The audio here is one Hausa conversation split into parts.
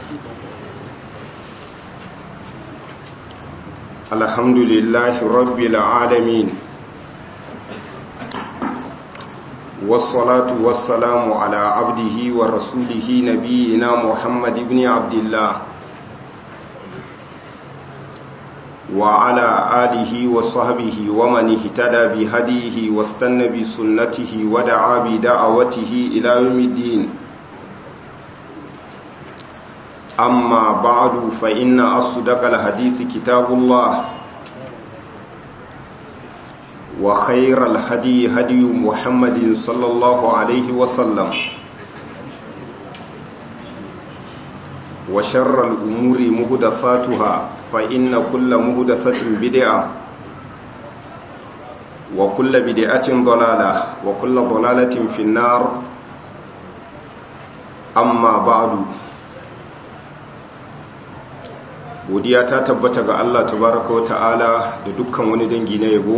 الحمد لله رب العالمين والصلاة والسلام على عبده ورسوله نبينا محمد بن عبد الله وعلى آله وصحبه ومن اهتدى بهديه واستنى بسنته ودعا بدعوته إلى يوم الدين أما بعد فإن أصدق الحديث كتاب الله وخير الهدي هدي محمد صلى الله عليه وسلم وشر الأمور مهدثاتها فإن كل مهدثة بدعة وكل بدعة ضلالة وكل ضلالة في النار أما بعد godiya ta tabbata ga Allah tabaraka wa ta'ala da dukkan wani dangi na yabo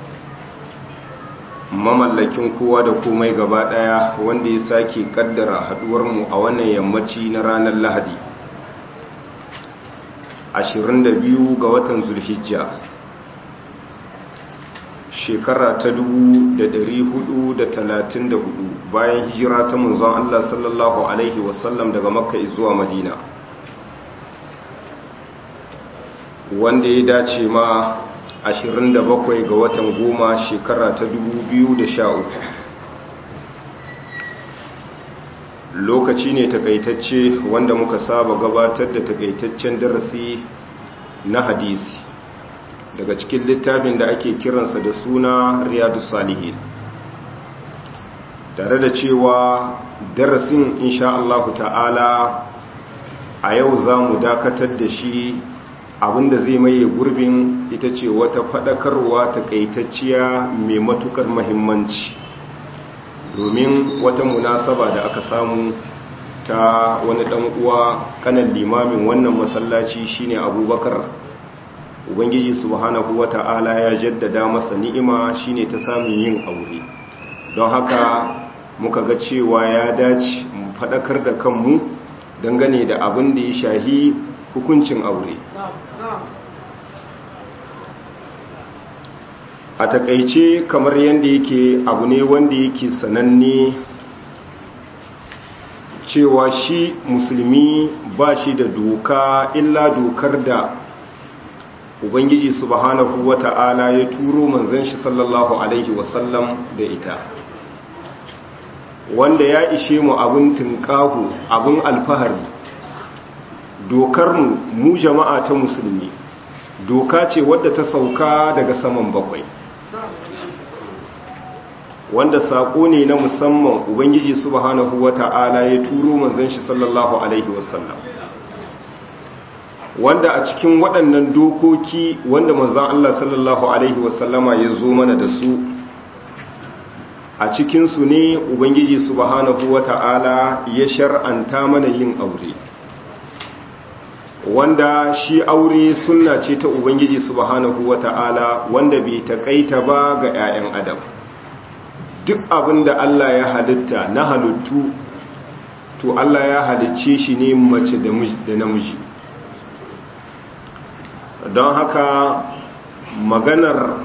mamallakin kowa da komai gaba daya wanda ya sake kaddara haduwar mu a wannan yammaci na ranar Lahadi 22 ga watan Zulhijja shekara ta 1434 bayan hijira ta manzon Allah sallallahu alaihi wasallam daga Makka zuwa Madina wanda ya dace ma 27 ga watan goma shekara ta 2013 lokaci ne takaitacce wanda muka saba gabatar da takaitaccen darasi na hadisi daga cikin littafin da ake kiransa da suna riyadu salihin tare da cewa darasin insha Allah ta'ala a yau za mu dakatar da shi abinda zai maye gurbin ita ce wata fadakarwa takaitacciya mai matukar mahimmanci domin wata munasaba da aka samu ta wani dan uwa kanan limamin wannan masallaci shine abubakar ubangiji subhanahu wata'ala ya jaddada masa ni'ima shine ta samun yin aure don haka muka ga cewa ya dace mu fadakar da kanmu dangane da abin da ya shahi hukuncin aure a takaice kamar yadda yake abu ne wanda yake sananne cewa shi musulmi ba shi da doka illa dokar da ubangiji subhanahu wata'ala ya turo manzon shi sallallahu alaihi wasallam da ita wanda ya ishe mu abin tunƙahu abin alfahari dokarmu mu jama'a ta musulmi doka ce wadda ta sauka daga saman bakwai wanda saƙo ne na musamman ubangiji subhanahu wata'ala ya turo manzon shi sallallahu alaihi wasallam wanda a cikin waɗannan dokoki wanda manzon Allah sallallahu alaihi wasallama ya zo mana da su a cikinsu ne ubangiji subhanahu wata'ala ya shar'anta mana yin aure wanda shi aure sunna ce ta ubangiji subhanahu wata'ala wanda bai takaita ba ga 'ya'yan adam duk abin da Allah ya halitta na halittu to Allah ya halicce shi ne mace da namiji don haka maganar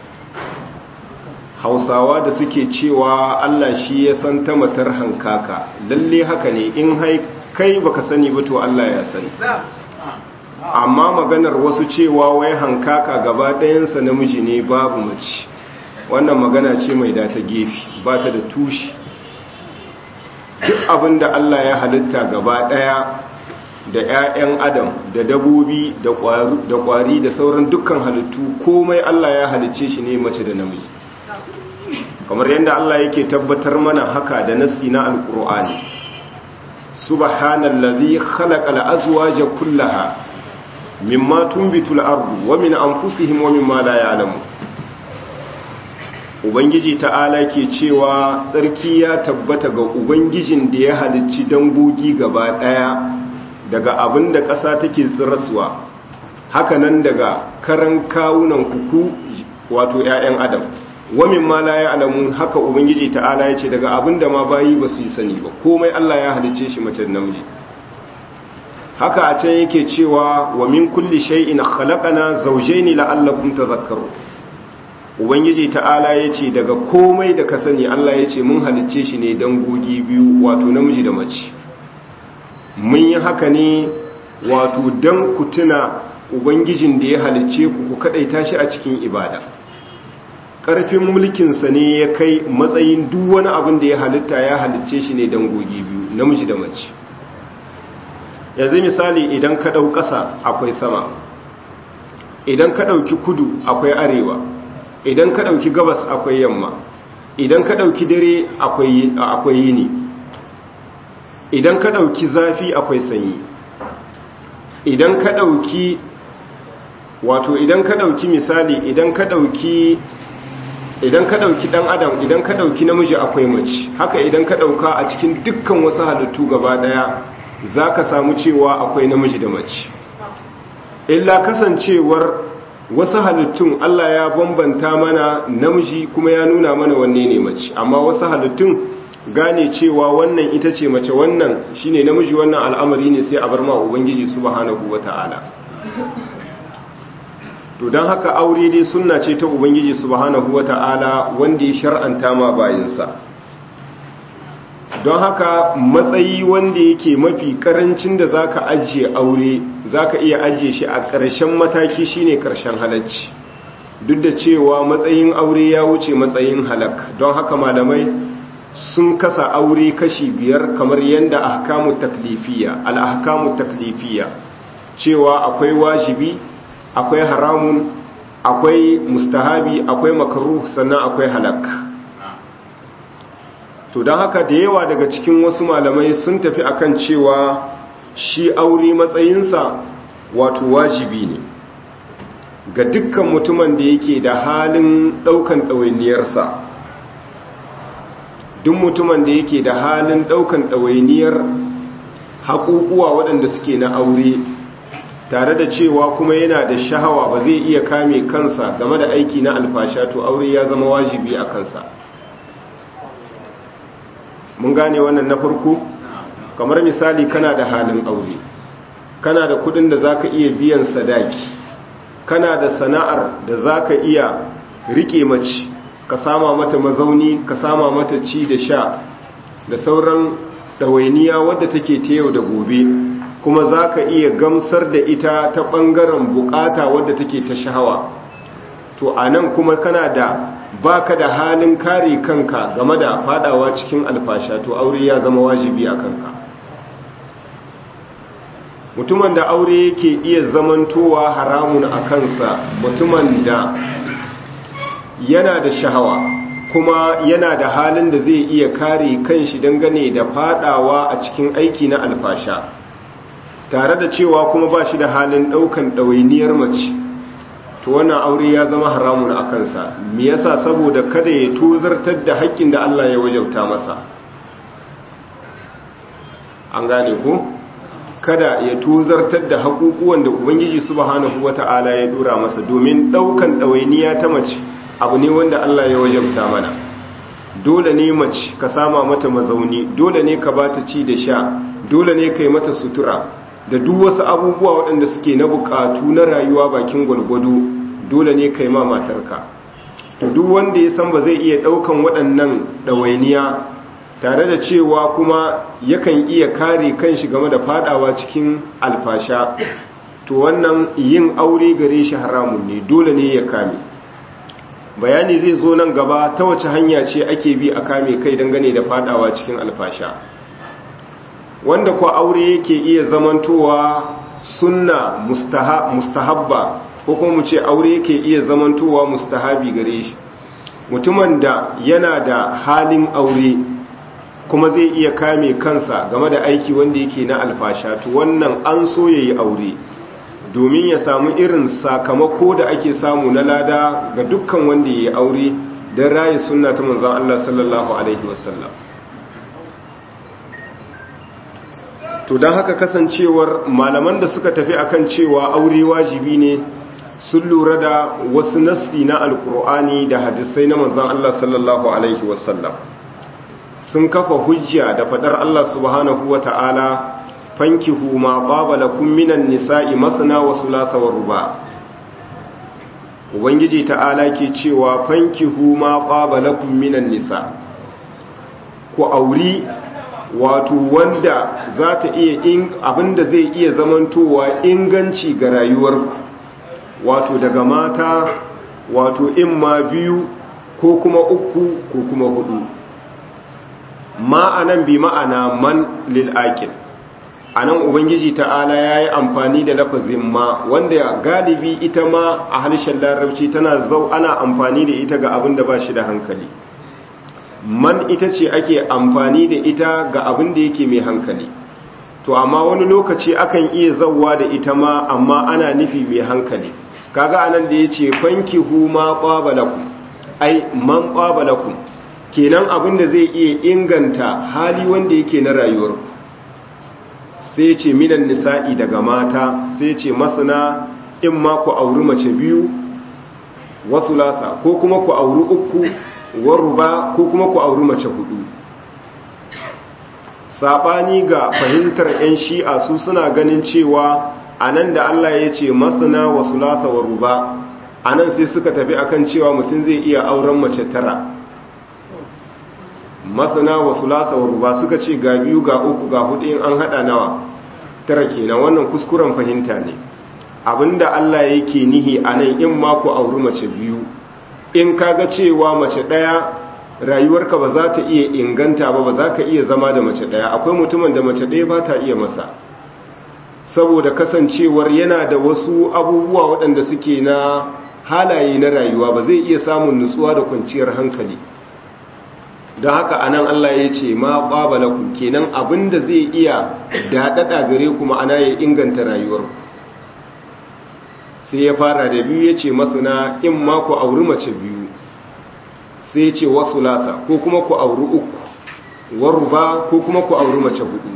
hausawa da suke cewa Allah shi ya san ta matar hankaka lalle haka ne in kai baka sani ba to Allah ya sani amma maganar wasu cewa wai hankaka gaba ɗayansa namiji ne babu mace wannan magana ce mai da ta gefe ba ta da tushe duk abin da Allah ya halitta gaba ɗaya da 'ya'yan adam da dabobi da ƙwari da sauran dukkan halittu komai Allah ya halicce shi ne mace da namiji kamar yadda Allah yake tabbatar mana haka da nasi na alƙur'ani subhanallazi khalaqal azwaja kullaha mimma tunbitul ardu wa min anfusihim wa mimma la ya'lamu ubangiji ta'ala ke cewa tsarki ya tabbata ga ubangijin da ya halicci dangogi gaba daya daga abin da ƙasa take tsiraswa hakanan daga karan kawunan kuku wato 'ya'yan adam wa mimma la ya'lamu haka ubangiji ta'ala ya ce daga abin da ma bayi ba su yi sani ba komai Allah ya halicce shi mace namiji haka a can yake cewa wa min kulli shay'in khalaqana zawjayn la'allakum tadhakkarun ubangiji ta'ala yace daga komai da ka sani Allah yace mun halicce shi ne dan gogi biyu wato namiji da mace mun yi haka ne wato dan ku tuna ubangijin da ya halicce ku ku kadaita shi a cikin ibada ƙarfin mulkinsa ne ya kai matsayin duk wani abin da ya halitta ya halicce shi ne dangogi biyu namiji da mace yanzu misali idan ka ɗau ƙasa akwai sama idan ka ɗauki kudu akwai arewa idan ka ɗauki gabas akwai yamma idan ka ɗauki dare akwai yini idan ka ɗauki zafi akwai sanyi idan ka ɗauki wato idan ka ɗauki misali idan ka ɗauki idan ka ɗauki ɗan adam idan ka ɗauki namiji akwai mace haka idan ka ɗauka a cikin dukkan wasu halittu gaba ɗaya za ka samu cewa akwai namiji da mace illa kasancewar wasu halittun Allah ya bambanta mana namiji kuma ya nuna mana wanne ne mace amma wasu halittun gane cewa wannan ita ce mace wannan shine namiji wannan al'amari ne sai a bar ma ubangiji subhanahu wata'ala to don haka aure dai sunna ce ta ubangiji subhanahu wata'ala wanda ya shar'anta ma bayinsa don haka matsayi wanda yake mafi karancin da zaka ajiye aure zaka iya ajiye shi a ƙarshen mataki shine ƙarshen halacci duk da cewa matsayin aure ya wuce matsayin halak don haka malamai sun kasa aure kashi biyar kamar yadda ahkamu taklifiya al-ahkamu taklifiya cewa akwai wajibi akwai haramun akwai mustahabi akwai makaruh sannan akwai halak to don haka da yawa daga cikin wasu malamai sun tafi akan cewa shi aure matsayinsa wato wajibi ne ga dukkan mutumin da yake da halin daukan ɗawainiyarsa duk mutumin da yake da halin daukan ɗawainiyar haƙuƙuwa waɗanda suke na aure tare da cewa kuma yana da shahawa ba zai iya kame kansa game da aiki na alfasha to aure ya zama wajibi a kansa mun gane wannan na farko kamar misali kana da halin aure kana da kudin da zaka iya biyan sadaki kana da sana'ar da zaka iya rike mace ka sama mata mazauni ka sama mata ci da sha da sauran ɗawainiya wadda take ta yau da gobe kuma za ka iya gamsar da ita ta ɓangaren bukata wadda take ta shahawa to a nan kuma kana da baka da halin kare kanka game da fadawa cikin alfasha to aure ya zama wajibi a kanka mutumin da aure yake iya zamantowa haramun a kansa mutumin da yana da shahawa kuma yana da halin da zai iya kare kanshi dangane da fadawa a cikin aiki na alfasha tare da cewa kuma ba shi da halin daukan ɗawainiyar mace to wannan aure ya zama haramun a kansa me yasa saboda kada ya tozartar da haƙƙin da Allah ya wajauta masa an gane ko kada ya tozartar da haƙuƙuwan da ubangiji subhanahu wata'ala ya dora masa domin daukan ɗawainiya ta mace abu ne wanda Allah ya wajauta mana dole ne mace ka sama mata mazauni dole ne ka bata ci da sha dole ne kai mata sutura da duk wasu abubuwa waɗanda suke na buƙatu na rayuwa bakin gwalgwado dole ne kai ma matarka to duk wanda ya san ba zai iya ɗaukan waɗannan ɗawainiya tare da cewa kuma yakan iya kare kanshi game da fadawa cikin alfasha to wannan yin aure gare shi haramun ne dole ne ya kame bayani zai zo nan gaba ta wace hanya ce ake bi a kame kai dangane da fadawa cikin alfasha wanda kwa aure yake iya zamantowa sunna mustahabba ko kuma mu ce aure yake iya zamantowa mustahabi gare shi mutumin da yana da halin aure kuma zai iya kame kansa game da aiki wanda yake na alfasha to wannan an so yayi aure domin ya samu irin sakamako da ake samu na lada ga dukkan wanda yayi aure don raye sunna ta manzon Allah sallallahu alaihi wasallam to don haka kasancewar malaman da suka tafi akan cewa aure wajibi ne sun lura da wasu nassi na alkur'ani da hadisai na manzon Allah sallallahu alaihi wasallam sun kafa hujja da fadar Allah subhanahu wata'ala fankihu ma qaba lakum minan nisa'i masna wa thulatha wa ruba ubangiji ta'ala ke cewa fankihu ma qaba lakum minan nisa ku auri wato wanda za ta iya in abinda zai iya zamantowa inganci ga rayuwarku wato daga mata wato in ma biyu ko kuma uku ko kuma hudu ma'anan bi ma'ana man lil'aqil anan ubangiji ta'ala yayi amfani da lafazin ma wanda galibi ita ma a harshen larabci tana zau ana amfani da ita ga abin da ba shi da hankali man ita ce ake amfani da ita ga abin da yake mai hankali to amma wani lokaci akan iya zauwa da ita ma amma ana nufi mai hankali kaga anan da yace fankihu ma qabalakum ai man qabalakum kenan abin da zai iya inganta hali wanda yake na rayuwarku sai ya ce minan nisa'i daga mata sai ya ce masana in ma ku auri mace biyu wasu lasa ko kuma ku auri uku waruba ko kuma ku auri mace hudu saɓani ga fahimtar 'yan shi'a su suna ganin cewa a nan da Allah ya ce masana wasu lasa waruba a nan sai suka tafi akan cewa mutum zai iya auren mace tara masana wasu lasa waruba suka ce ga biyu ga uku ga hudu in an hada nawa tara kenan wannan kuskuren fahimta ne abinda Allah yake nihi a nan in ma ku auri mace biyu in kaga cewa mace daya rayuwarka ba za ta iya inganta ba ba za ka iya zama da mace daya akwai mutumin da mace daya ba ta iya masa saboda kasancewar yana da wasu abubuwa waɗanda suke na halaye na rayuwa ba zai iya samun nutsuwa da kwanciyar hankali don haka anan Allah ya ce ma ƙwabalaku kenan abinda zai iya daɗaɗa gare kuma ana ya inganta rayuwarku sai ya fara da biyu ya ce masana in ma ku auri mace biyu sai ya ce wasu lasa ko kuma ku auri uku waruba ko kuma ku auri mace hudu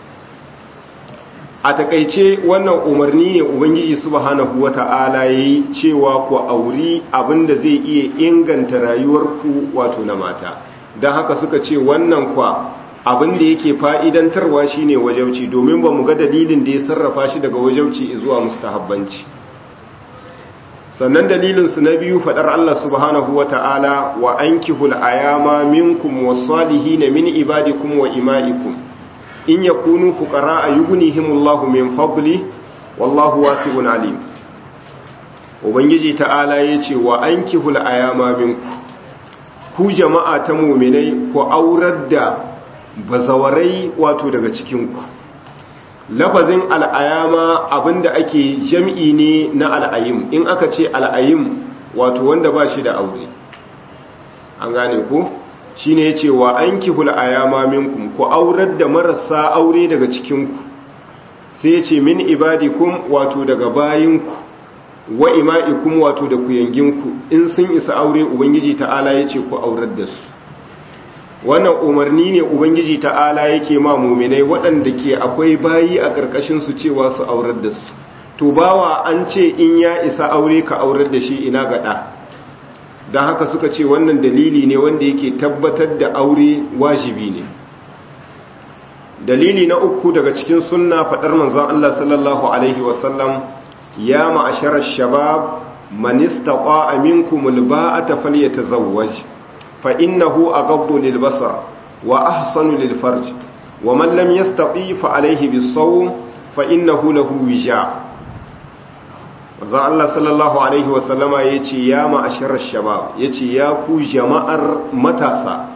a takaice wannan umarni ne ubangiji subhanahu wata'ala yayi cewa ku auri abinda zai iya inganta rayuwarku wato na mata don haka suka ce wannan kwa abinda yake fa'idantarwa shine wajauci domin ba mu ga dalilin da ya sarrafa shi daga wajauci zuwa mustahabbanci sannan dalilinsu na biyu faɗar Allah subhanahu wa ta'ala wa an kihul ayama minkum wasalihi na min ibadikum wa ima'ikum in ya kunu fukara a yugunihimullahu min fadli wallahu wasi'un alim ubangiji ta'ala ya ce wa an kihul ayama minku ku jama'a ta muminai ku aurar da bazawarai wato daga cikinku lafazin al'ayama abinda ake jam'i ne na al'ayim in aka ce al'ayim wato wanda ba shi da aure an gane ku shi ne ce wa an kihul ayama minkum ku aurar da marasa aure daga cikinku sai ce min ibadikum wato daga bayinku wa ima'ikum wato da kuyanginku in sun isa aure ubangiji ta'ala ya ce ku aurar da su wannan umarni ne ubangiji ta'ala yake ma muminai waɗanda ke akwai bayi a ƙarƙashin su cewa su aurar da su to bawa an ce in ya isa aure ka aurar da shi ina gaɗa don haka suka ce wannan dalili ne wanda yake tabbatar da aure wajibi ne dalili na uku daga cikin sunna faɗar manzon Allah sallallahu alaihi wasallam ya ma'asharar shabab man istata'a minkum alba'ata falyatazawwaj fa innahu aghaddu lilbasar wa ahsanu lilfarj wa man lam yastati fa alayhi bis-sawm fa innahu lahu wija manzo Allah sallallahu alaihi wa sallama yace ya ma'asharar shabab yace ya ku jama'ar matasa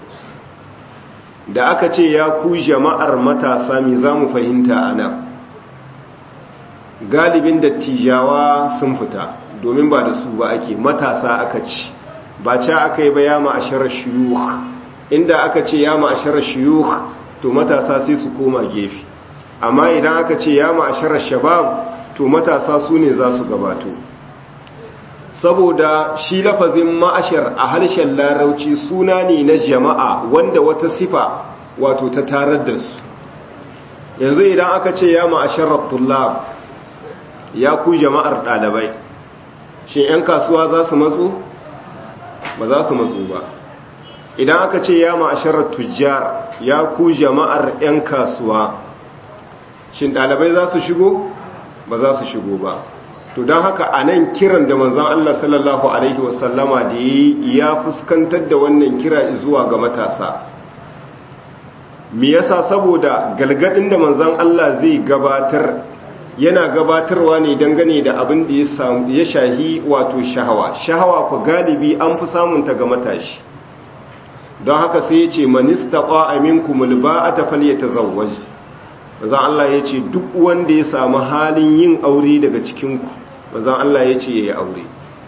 da aka ce ya ku jama'ar matasa me zamu fahimta anan galibin dattijawa sun fita domin ba da su ba ake matasa aka ci ba ca aka yi ba ya ma'asharar shiyuh inda aka ce ya ma'asharar shiyuh to matasa sai su koma gefe amma idan aka ce ya ma'asharar shabab to matasa su ne za su gabato saboda shi lafazin ma'ashar a harshen larauci suna ne na jama'a wanda wata sifa wato ta tarar da su yanzu idan aka ce ya ma'asharar tullab ya ku jama'ar ɗalibai shi 'yan kasuwa za su matsu ba za su matsu ba idan aka ce ya ma'asharar tujjar ya ku jama'ar 'yan kasuwa shin ɗalibai za su shigo ba za su shigo ba to don haka a nan kiran da manzan Allah sallallahu Alaihi wasallama da ya fuskantar da wannan kira zuwa ga matasa me yasa saboda galgadin da manzan Allah zai gabatar yana gabatarwa ne dangane da abin da ya shahi wato shahawa shahawa ku galibi an fi samunta ga matashi don haka sai ya ce manista ƙwa'aminkumul ba a tafal ta zawaj manzan Allah ya ce duk wanda ya samu halin yin aure daga cikinku manzan Allah ya ce ya yi aure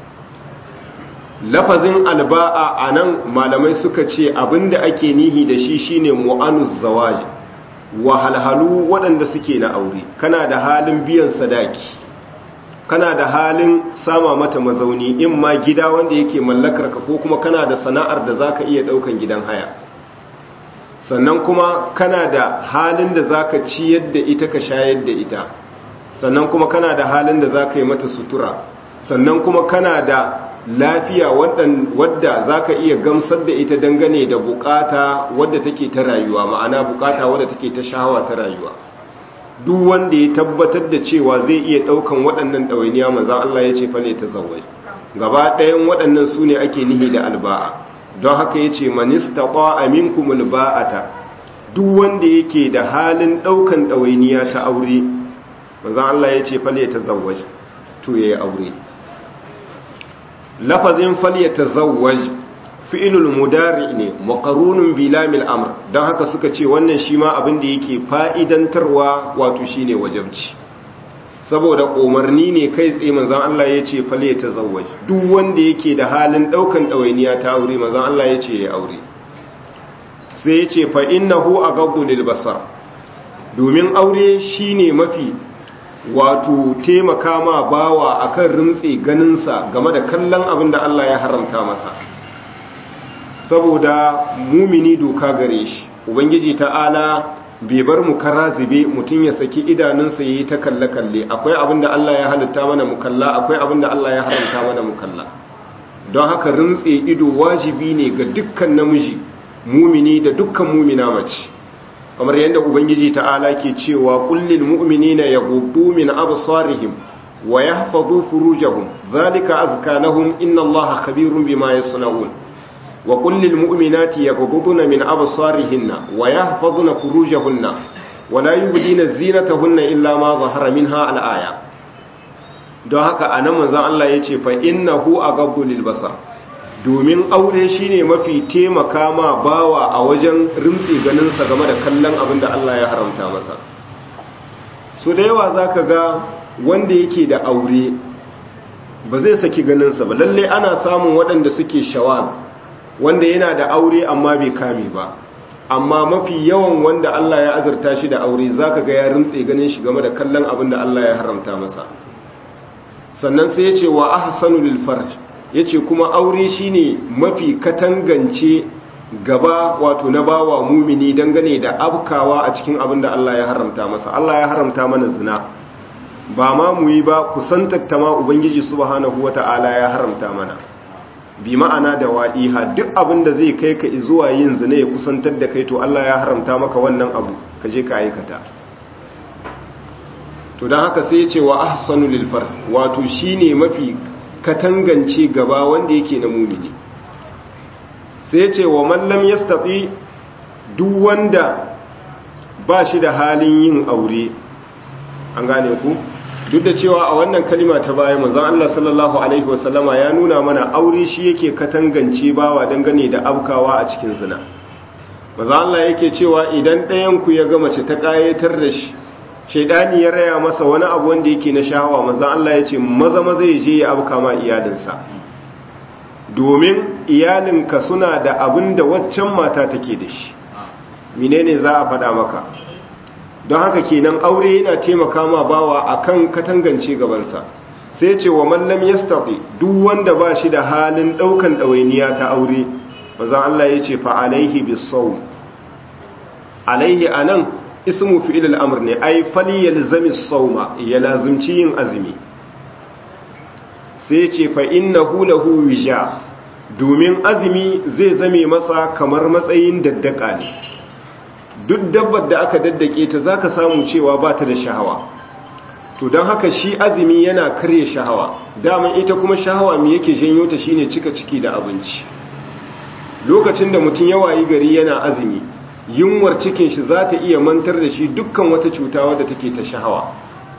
lafazin alba'a a nan malamai suka ce abinda ake nihi da shi shine mu'anus zawaji wahalhalu waɗanda suke na aure kana da halin biyan sadaki kana da halin sama mata mazauni in ma gida wanda yake mallakar ka ko kuma kana da sana'ar da zaka iya ɗaukan gidan haya sannan kuma kana da halin da zaka ciyar da ita ka shayar da ita sannan kuma kana da halin da zaka yi mata sutura sannan kuma kana da lafiya wadda za ka iya gamsar da ita dangane da bukata wadda take ta rayuwa ma'ana bukata wadda take ta shahawa ta rayuwa duk wanda ya tabbatar da cewa zai iya daukan waɗannan ɗawainiya maza Allah ya ce fale ta zawai gaba ɗayan waɗannan su ne ake nihi da alba'a don haka ya ce manista ƙwa aminkumul ba'ata duk wanda yake da halin ɗaukan ɗawainiya ta aure maza Allah ya ce fale ta zawai to ya yi aure lafazin falyata zawaj fi'ilul mudari ne maqarunun bi lamil amr dan haka suka ce wannan shi ma abin da yake fa'idantarwa wato shine wajibci saboda umarni ne kai tsaye manzon Allah yace falyata zawaj duk wanda yake da halin daukan dawainiya ta aure manzon Allah yace ya aure sai yace fa innahu aghaddu lil basar domin aure shine mafi wato taimaka ma bawa akan rintse ganinsa game da kallon abin da Allah ya haramta masa saboda mumini doka gare shi ubangiji ta'ala bai bar mu kara zube mutum ya saki idanunsa yayi ta kalle kalle akwai abin da Allah ya halitta mana mu kalla akwai abin da Allah ya haramta mana mu kalla don haka rintse ido wajibi ne ga dukkan namiji mumini da dukkan mumina mace kamar yadda ubangiji ta'ala ke cewa kullil mu'minina yaghuddu min absarihim wa yahfazu furujahum zalika azka lahum inna allaha khabirun bima yasnaun wa kullil mu'minati yaghudduna min absarihinna wa yahfazuna furujahunna wa la yubdina zinatahunna illa ma zahara minha al-aya don haka anan manzon Allah yace fa innahu aghaddu lil basar domin aure shine mafi taimaka ma bawa a wajen rimtsi ganinsa game da kallon abin da Allah ya haramta masa su da yawa za ka ga wanda yake da aure ba zai saki ganinsa ba lalle ana samun waɗanda suke shawaz wanda yana da aure amma bai kame ba amma mafi yawan wanda Allah ya azurta shi da aure za ka ga ya rintse ganin shi game da kallon abin da Allah ya haramta masa sannan sai ya ce wa ahsanu lil farj ya ce kuma aure shine mafi katangance gaba wato na bawa mumini dangane da abkawa a cikin abin da Allah ya haramta masa Allah ya haramta mana zina ba ma mu yi ba kusantatta ma ubangiji subhanahu wata'ala ya haramta mana bi ma'ana da wa'iha duk abin da zai kai ka zuwa yin zina ya kusantar da kai to Allah ya haramta maka wannan abu ka je ka aikata to don haka sai ya ce wa ahsanu lil wato shine mafi katangance gaba wanda yake na mumini sai ce wa mallam ya stafi duk wanda ba shi da halin yin aure an gane ku duk da cewa a wannan kalima ta baya manzon Allah sallallahu alaihi wasallama ya nuna mana aure shi yake katangance bawa dangane da abkawa a cikin zina manzon Allah yake cewa idan ɗayan ku ya ga mace ta kayatar da shi shaidani ya raya masa wani abu wanda yake na shahawa manzan Allah ya ce maza maza ya je ya abuka ma iyalinsa domin iyalinka suna da abin da waccan mata take da shi menene za a faɗa maka don haka kenan aure yana taimaka ma bawa akan katangance gabansa sai ce wa mallam yastati duk wanda ba shi da halin ɗaukan ɗawainiya ta aure manzan Allah ya ce fa alaihi bisawm alaihi anan ismu fi'il al'amr ne ai fali yalzami sauma ya lazimci yin azumi sai ce fa innahu lahu wija domin azumi zai zame masa kamar matsayin daddaka ne duk dabbar da aka daddake ta zaka samu cewa ba ta da shahawa to don haka shi azumi yana karye shahawa daman ita kuma shahawa me yake janyo ta shine cika ciki da abinci lokacin da mutum ya wayi gari yana azumi yunwar cikin shi za ta iya mantar da shi dukkan wata cuta wadda take ta shahawa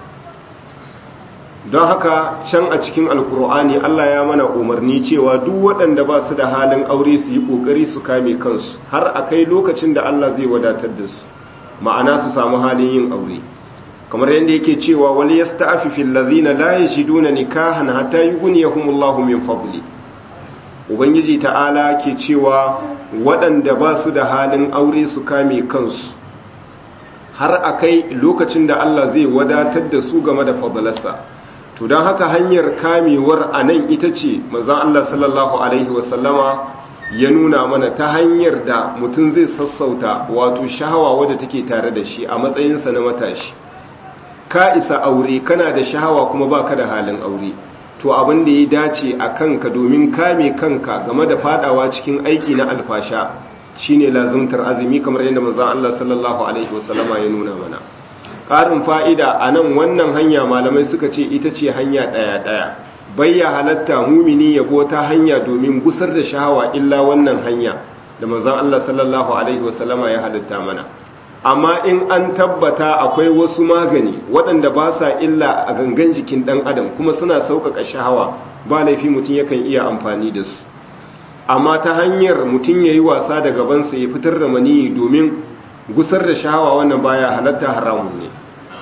don haka can a cikin alkur'ani Allah ya mana umarni cewa duk waɗanda ba su da halin aure su yi ƙoƙari su kame kansu har a kai lokacin da Allah zai wadatar da su ma'ana su samu halin yin aure kamar yadda yake cewa wal yasta'fi fil ladzina la yajiduna nikahan hatta yughniyahumullahu min fadli ubangiji ta'ala ke cewa waɗanda ba su da halin aure su kame kansu har a kai lokacin da Allah zai wadatar da su game da fadlarsa to don haka hanyar kamewar a nan ita ce mazan Allah sallallahu Alaihi wasallama ya nuna mana ta hanyar da mutum zai sassauta wato shahawa wadda take tare da shi a matsayinsa na matashi ka isa aure kana da shahawa kuma baka da halin aure to abin da ya dace a kanka domin kame kanka game da fadawa cikin aiki na alfasha shine lazumtar azumi kamar yadda mazan Allah sallallahu Alaihi wasallama ya nuna mana ƙarin fa'ida a nan wannan hanya malamai suka ce ita ce hanya ɗaya-ɗaya bayya halatta mumini yabo ta hanya domin gusar da shahawa illa wannan hanya da manzan Allah sallallahu Alaihi wasallama ya halatta mana amma in an tabbata akwai wasu magani waɗanda ba sa illa a gangan jikin ɗan adam kuma suna sauƙaƙa shahawa ba laifi mutum yakan iya amfani da su amma ta hanyar mutum ya yi wasa da gabansa ya fitar da maniyi domin gusar da shahawa wannan baya halatta haramun ne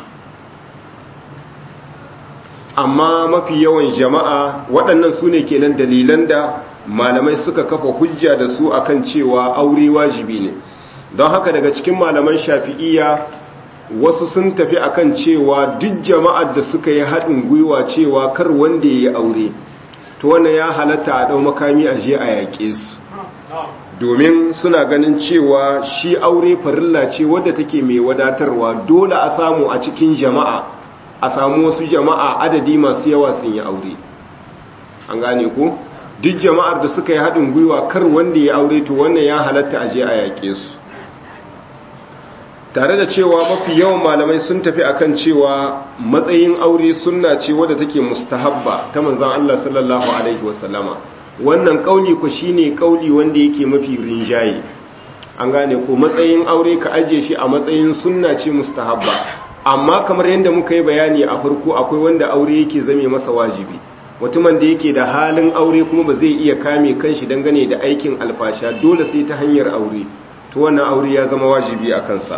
amma mafi yawan jama'a waɗannan su ne kenan dalilan da malamai suka kafa hujja da su akan cewa aure wajibi ne don haka daga cikin malaman shafi'iyya wasu sun tafi akan cewa duk jama'ar da suka yi haɗin gwiwa cewa kar wanda ya yi aure to wannan ya halatta a ɗau makami a je a yaƙe su domin suna ganin cewa shi aure farilla ce wadda take mai wadatarwa dole a samu a cikin jama'a a samu wasu jama'a adadi masu yawa sun yi aure an gane ko duk jama'ar da suka yi haɗin gwiwa kar wanda ya aure to wannan ya halatta a je a yaƙe su tare da cewa mafi yawan malamai sun tafi akan cewa matsayin aure sunna ce wadda take mustahabba ta manzon Allah sallallahu alaihi wasallama wannan kauli ku shine kauli wanda yake mafi rinjaye an gane ko matsayin aure ka aje shi a matsayin sunna ce mustahabba amma kamar yadda muka yi bayani a farko akwai wanda aure yake zame masa wajibi mutumin da yake da halin aure kuma ba zai iya kame kanshi dangane da aikin alfasha dole sai ta hanyar aure to wannan aure ya zama wajibi a kansa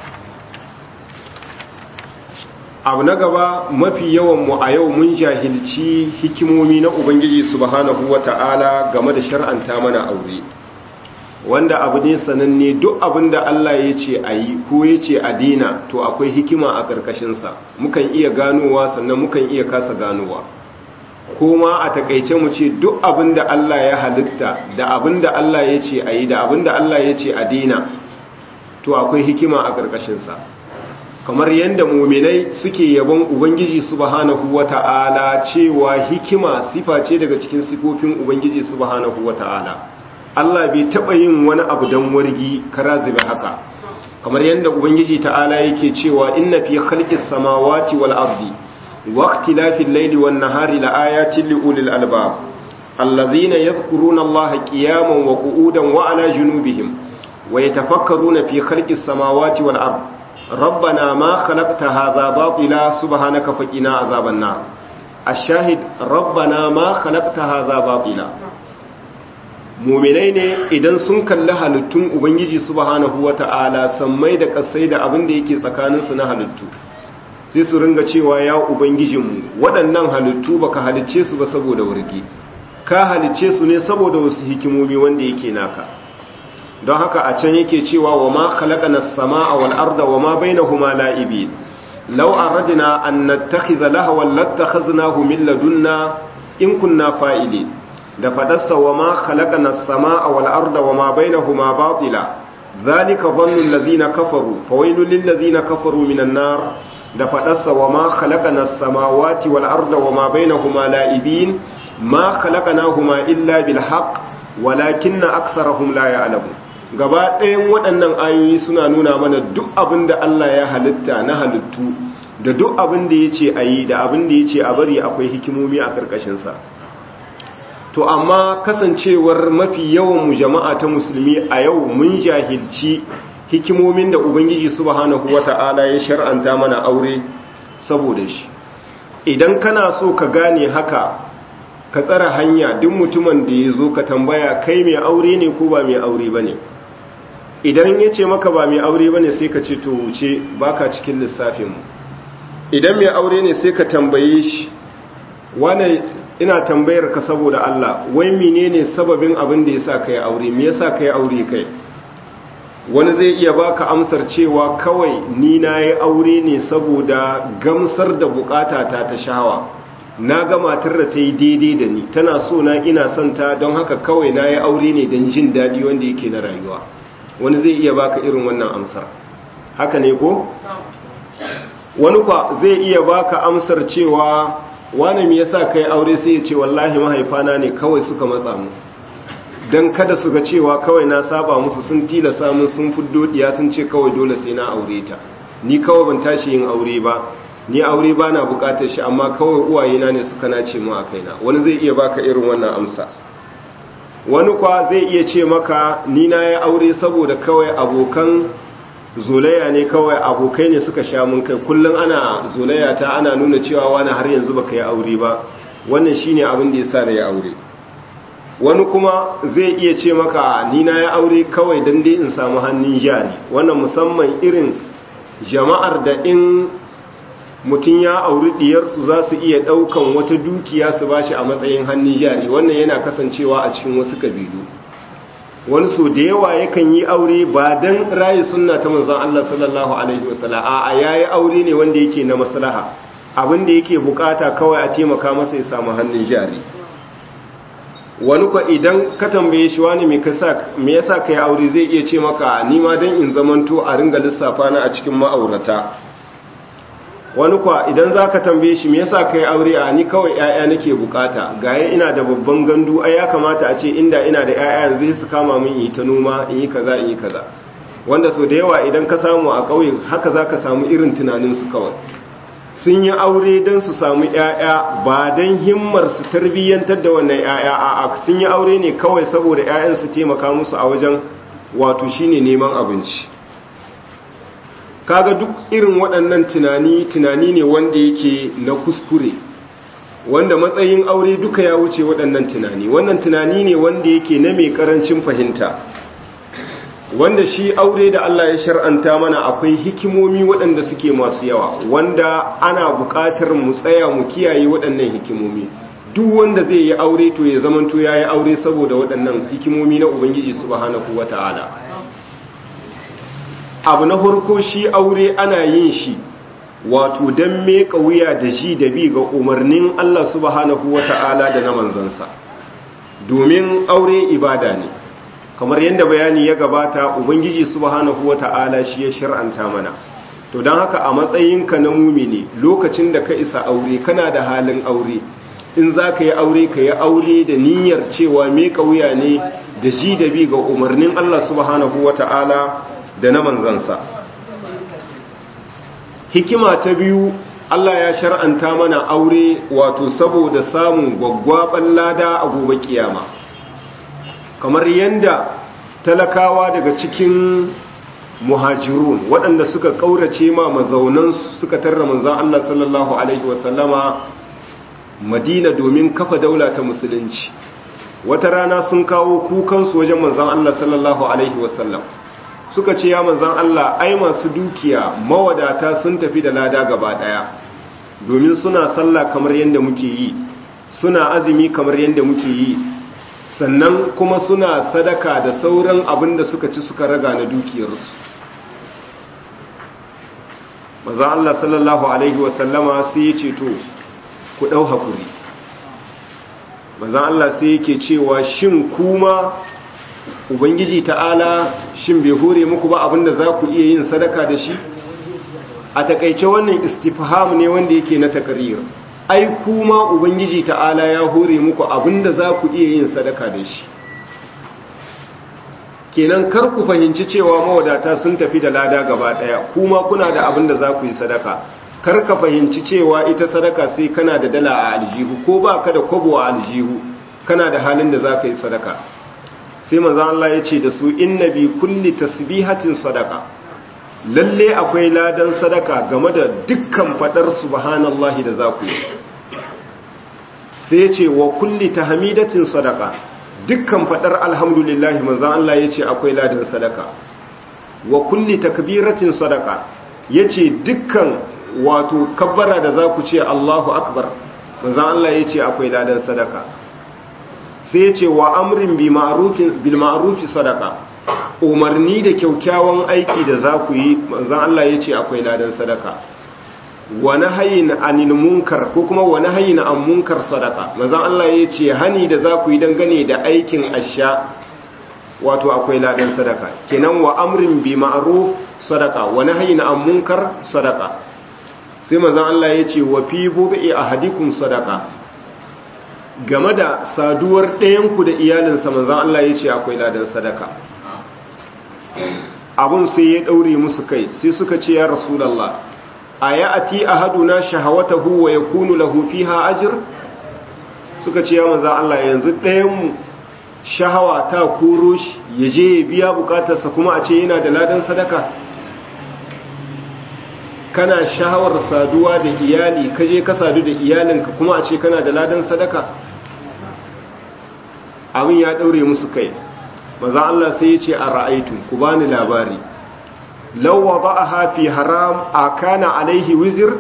abu na gaba mafi yawan mu a yau mun jahilci hikimomi na ubangiji subhanahu wata'ala game da shar'anta mana aure wanda abu ne sananne duk abin da Allah ya ce a yi ko ya ce a dina to akwai hikima a ƙarƙashinsa mukan iya ganowa sannan mukan iya kasa ganowa kuma a takaice mu ce duk abin da Allah ya halitta da abin da Allah ya ce a yi da abin da Allah ya ce a dina to akwai hikima a ƙarƙashinsa kamar yadda muminai suke yabon ubangiji subhanahu wata'ala cewa hikima sifa ce daga cikin sifofin ubangiji subhanahu wata'ala Allah bai taɓa yin wani abu don wargi karazibe haka kamar yadda ubangiji ta'ala yake cewa inna fi khalqis samawati wal ardi wa ikhtilafil layli wan nahari laayatin liulil albab alladhina yadhkuruna allaha qiyaman wa qu'udan wa ala junubihim wa yatafakkaruna fi khalqis samawati wal ardi ربنا ما خلقت هذا باطلا سبحانك فقنا عذاب النار الشاهد ربنا ما خلقت هذا باطلا muminai ne idan sun kalli halittun ubangiji subhanahu wata'ala sammai da kasai da abin da yake tsakaninsu na halittu sai su ringa cewa ya ubangijinmu waɗannan halittu baka halicce su ba saboda wargi ka halicce su ne saboda wasu hikimomi wanda yake naka don haka a can yake cewa wa ma khalaqana as-samaa wal arda wa ma bainahuma la'ibin law aradna an nattakhiza lahwan lattakhadnahu min ladunna in kunna fa'ilin da fadarsa wa ma khalaqana as-samaa wal arda wa ma bainahuma batila dhalika dhannu alladhina kafaru fawailul lil ladhina kafaru minan nar da fadarsa wa ma khalaqana as-samawati wal arda wa ma bainahuma la'ibin ma khalaqnahuma illa bil haqq walakinna aktharahum la ya'lamun gaba ɗayan waɗannan ayoyi suna nuna mana duk abin da Allah ya halitta na halittu da duk abin da ya ce a yi da abin da ya ce a bari akwai hikimomi a ƙarƙashinsa to amma kasancewar mafi yawan mu jama'a ta musulmi a yau mun jahilci hikimomin da ubangiji subhanahu wata'ala ya shar'anta mana aure saboda shi idan kana so ka gane haka ka tsara hanya duk mutumin da ya zo ka tambaya kai mai aure ne ko ba mai aure ba ne idan ya ce maka ba mai aure ba ne sai ka ce to wuce baka cikin lissafinmu idan mai aure ne sai ka tambaye shi wane ina tambayar ka saboda Allah wai menene sababin abin da yasa kai aure me yasa kai aure kai wani zai iya baka amsar cewa kawai ni nayi aure ne saboda gamsar da bukata ta ta shawa na ga matar da ta yi daidai da ni tana so na ina son ta don haka kawai nayi aure ne don jin daɗi wanda yake na rayuwa wani zai iya baka irin wannan amsar haka ne ko wani kwa zai iya baka amsar cewa wani me yasa kai aure sai ya ce wallahi mahaifana ne kawai suka matsa mu dan kada su ga cewa kawai na saba musu sun tilasa mun sun fuddo diya sun ce kawai dole sai na aure ta ni kawai ban tashi yin aure ba ni aure ba na bukatar shi amma kawai uwayena ne suka nace mu a kaina wani zai iya baka irin wannan amsa wani kwa zai iya ce maka ni na yi aure saboda kawai abokan zolaya ne kawai abokai ne suka sha mun kai kullum ana zolaya ta ana nuna cewa wani har yanzu baka yi aure ba wannan shine abin da yasa da ya aure wani kuma zai iya ce maka ni na yi aure kawai dan dai in samu hannun jari wannan musamman irin jama'ar da in mutum ya auri diyarsu za su iya daukan wata dukiya su bashi a matsayin hannun jari wannan yana kasancewa a cikin wasu kabilu wani so da yawa yakan yi aure ba don rayu sunna ta manzon Allah sallallahu alaihi wasallam a yayi aure ne wanda yake na maslaha abin da yake bukata kawai a taimaka masa ya samu hannun jari wani kwa idan ka tambaye shi wani me kasa me yasa kai aure zai iya ce maka ni ma dan in zamanto a ringa lissafa na a cikin ma'aurata wani kwa idan za ka tambaye shi me yasa kai aure a ni kawai 'ya'ya nake bukata gaya ina da babban gandu ai ya kamata a ce inda ina da 'ya'ya yanzu su kama min yi ta noma in yi kaza in yi kaza wanda so da yawa idan ka samu a ƙauye haka za ka samu irin tunaninsu kawai sun yi aure don su samu 'ya'ya ba don himmar su tarbiyyantar da wannan 'ya'ya a sun yi aure ne kawai saboda 'ya'yan su taimaka musu a wajen wato shine neman abinci kaga duk irin waɗannan tunani tunani ne wanda yake na kuskure wanda matsayin aure duka ya wuce waɗannan tunani wannan tunani ne wanda yake na mai ƙarancin fahimta wanda shi aure da Allah ya shar'anta mana akwai hikimomi waɗanda suke masu yawa wanda ana buƙatar mu tsaya mu kiyaye waɗannan hikimomi duk wanda zai yi aure to ya zamanto ya yi aure saboda waɗannan hikimomi na ubangiji subhanahu wata'ala abu na farko shi aure ana yin shi wato don meka wuya da shi da bi ga umarnin Allah subhanahu wata'ala da na manzansa domin aure ibada ne kamar yadda bayani ya gabata ubangiji subhanahu wata'ala shi ya shir'anta mana to don haka a matsayinka na mumini lokacin da ka isa aure kana da halin aure in za ka yi aure ka yi aure da niyyar cewa meka wuya ne da shi da bi ga umarnin Allah subhanahu wata'ala da na manzansa hikima ta biyu Allah ya shar'anta mana aure wato saboda samun gwaggwaban lada a gobe kiyama kamar yanda talakawa daga cikin muhajirun waɗanda suka ƙaurace ma mazaunan suka tarra manzan Allah sallallahu alaihi wasallama madina domin kafa daula ta musulunci wata rana sun kawo kukansu wajen manzan Allah sallallahu alaihi wasallam suka ce ya manzan Allah ai masu dukiya mawadata sun tafi da lada gaba daya domin suna sallah kamar yadda muke yi suna azumi kamar yadda muke yi sannan kuma suna sadaka da sauran abin da suka ci suka raga na dukiyarsu manzan Allah sallallahu alaihi wasallama sai ya ce to ku ɗau haƙuri manzan Allah sai yake cewa shin kuma ubangiji ta'ala shin bai hore muku ba abinda za ku iya yin sadaka da shi a takaice wannan istifham ne wanda yake na takarir ai kuma ubangiji ta'ala ya hore muku abinda za ku iya yin sadaka da shi kenan kar ku fahimci cewa mawadata sun tafi da lada gaba daya kuma kuna da abin da za ku yi sadaka kar ka fahimci cewa ita sadaka sai kana da dala a aljihu ko ba ka da kwabo a aljihu kana da halin da za ka yi sadaka sai manzan Allah ya ce da su inna bi kulli tasbihatin sadaka lalle akwai ladan sadaka game da dukkan fadar subhanallahi da za ku yi sai ya ce wa kulli tahmidatin sadaka dukkan fadar alhamdulillah manzan Allah ya ce akwai ladan sadaka wa kulli takbiratin sadaka ya ce dukkan wato kabbara da za ku ce Allahu akbar manzan Allah ya ce akwai ladan sadaka sai ya ce wa amrin bil ma'rufi sadaka umarni da kyaukyawan aiki da za ku yi manzan Allah ya ce akwai ladan sadaka wa nahyin anil munkar ko kuma wa nahyin an munkar sadaka manzan Allah ya ce hani da za ku yi dangane da aikin asha wato akwai ladan sadaka kenan wa amrin bi ma'ruf sadaka wa nahyin an munkar sadaka sai manzan Allah ya ce wa fi bud'i ahadikum sadaka game da saduwar ɗayanku da iyalinsa manzan Allah ya ce akwai ladan sadaka abun sai ya ɗaure musu kai sai suka ce ya rasulallah a ya ati a haduna shahawatahu wa ya kunu lahu fiha ajir suka ce ya manzan Allah yanzu ɗayanmu shahawa ta koro shi ya je ya biya bukatarsa kuma a ce yana da ladan sadaka kana shahawar saduwa da iyali ka je ka sadu da iyalinka kuma a ce kana da ladan sadaka abin ya daure musu kai maza Allah sai ya ce a ra'aitu ku bani labari lawa ba a hafi haram a kana alaihi wizir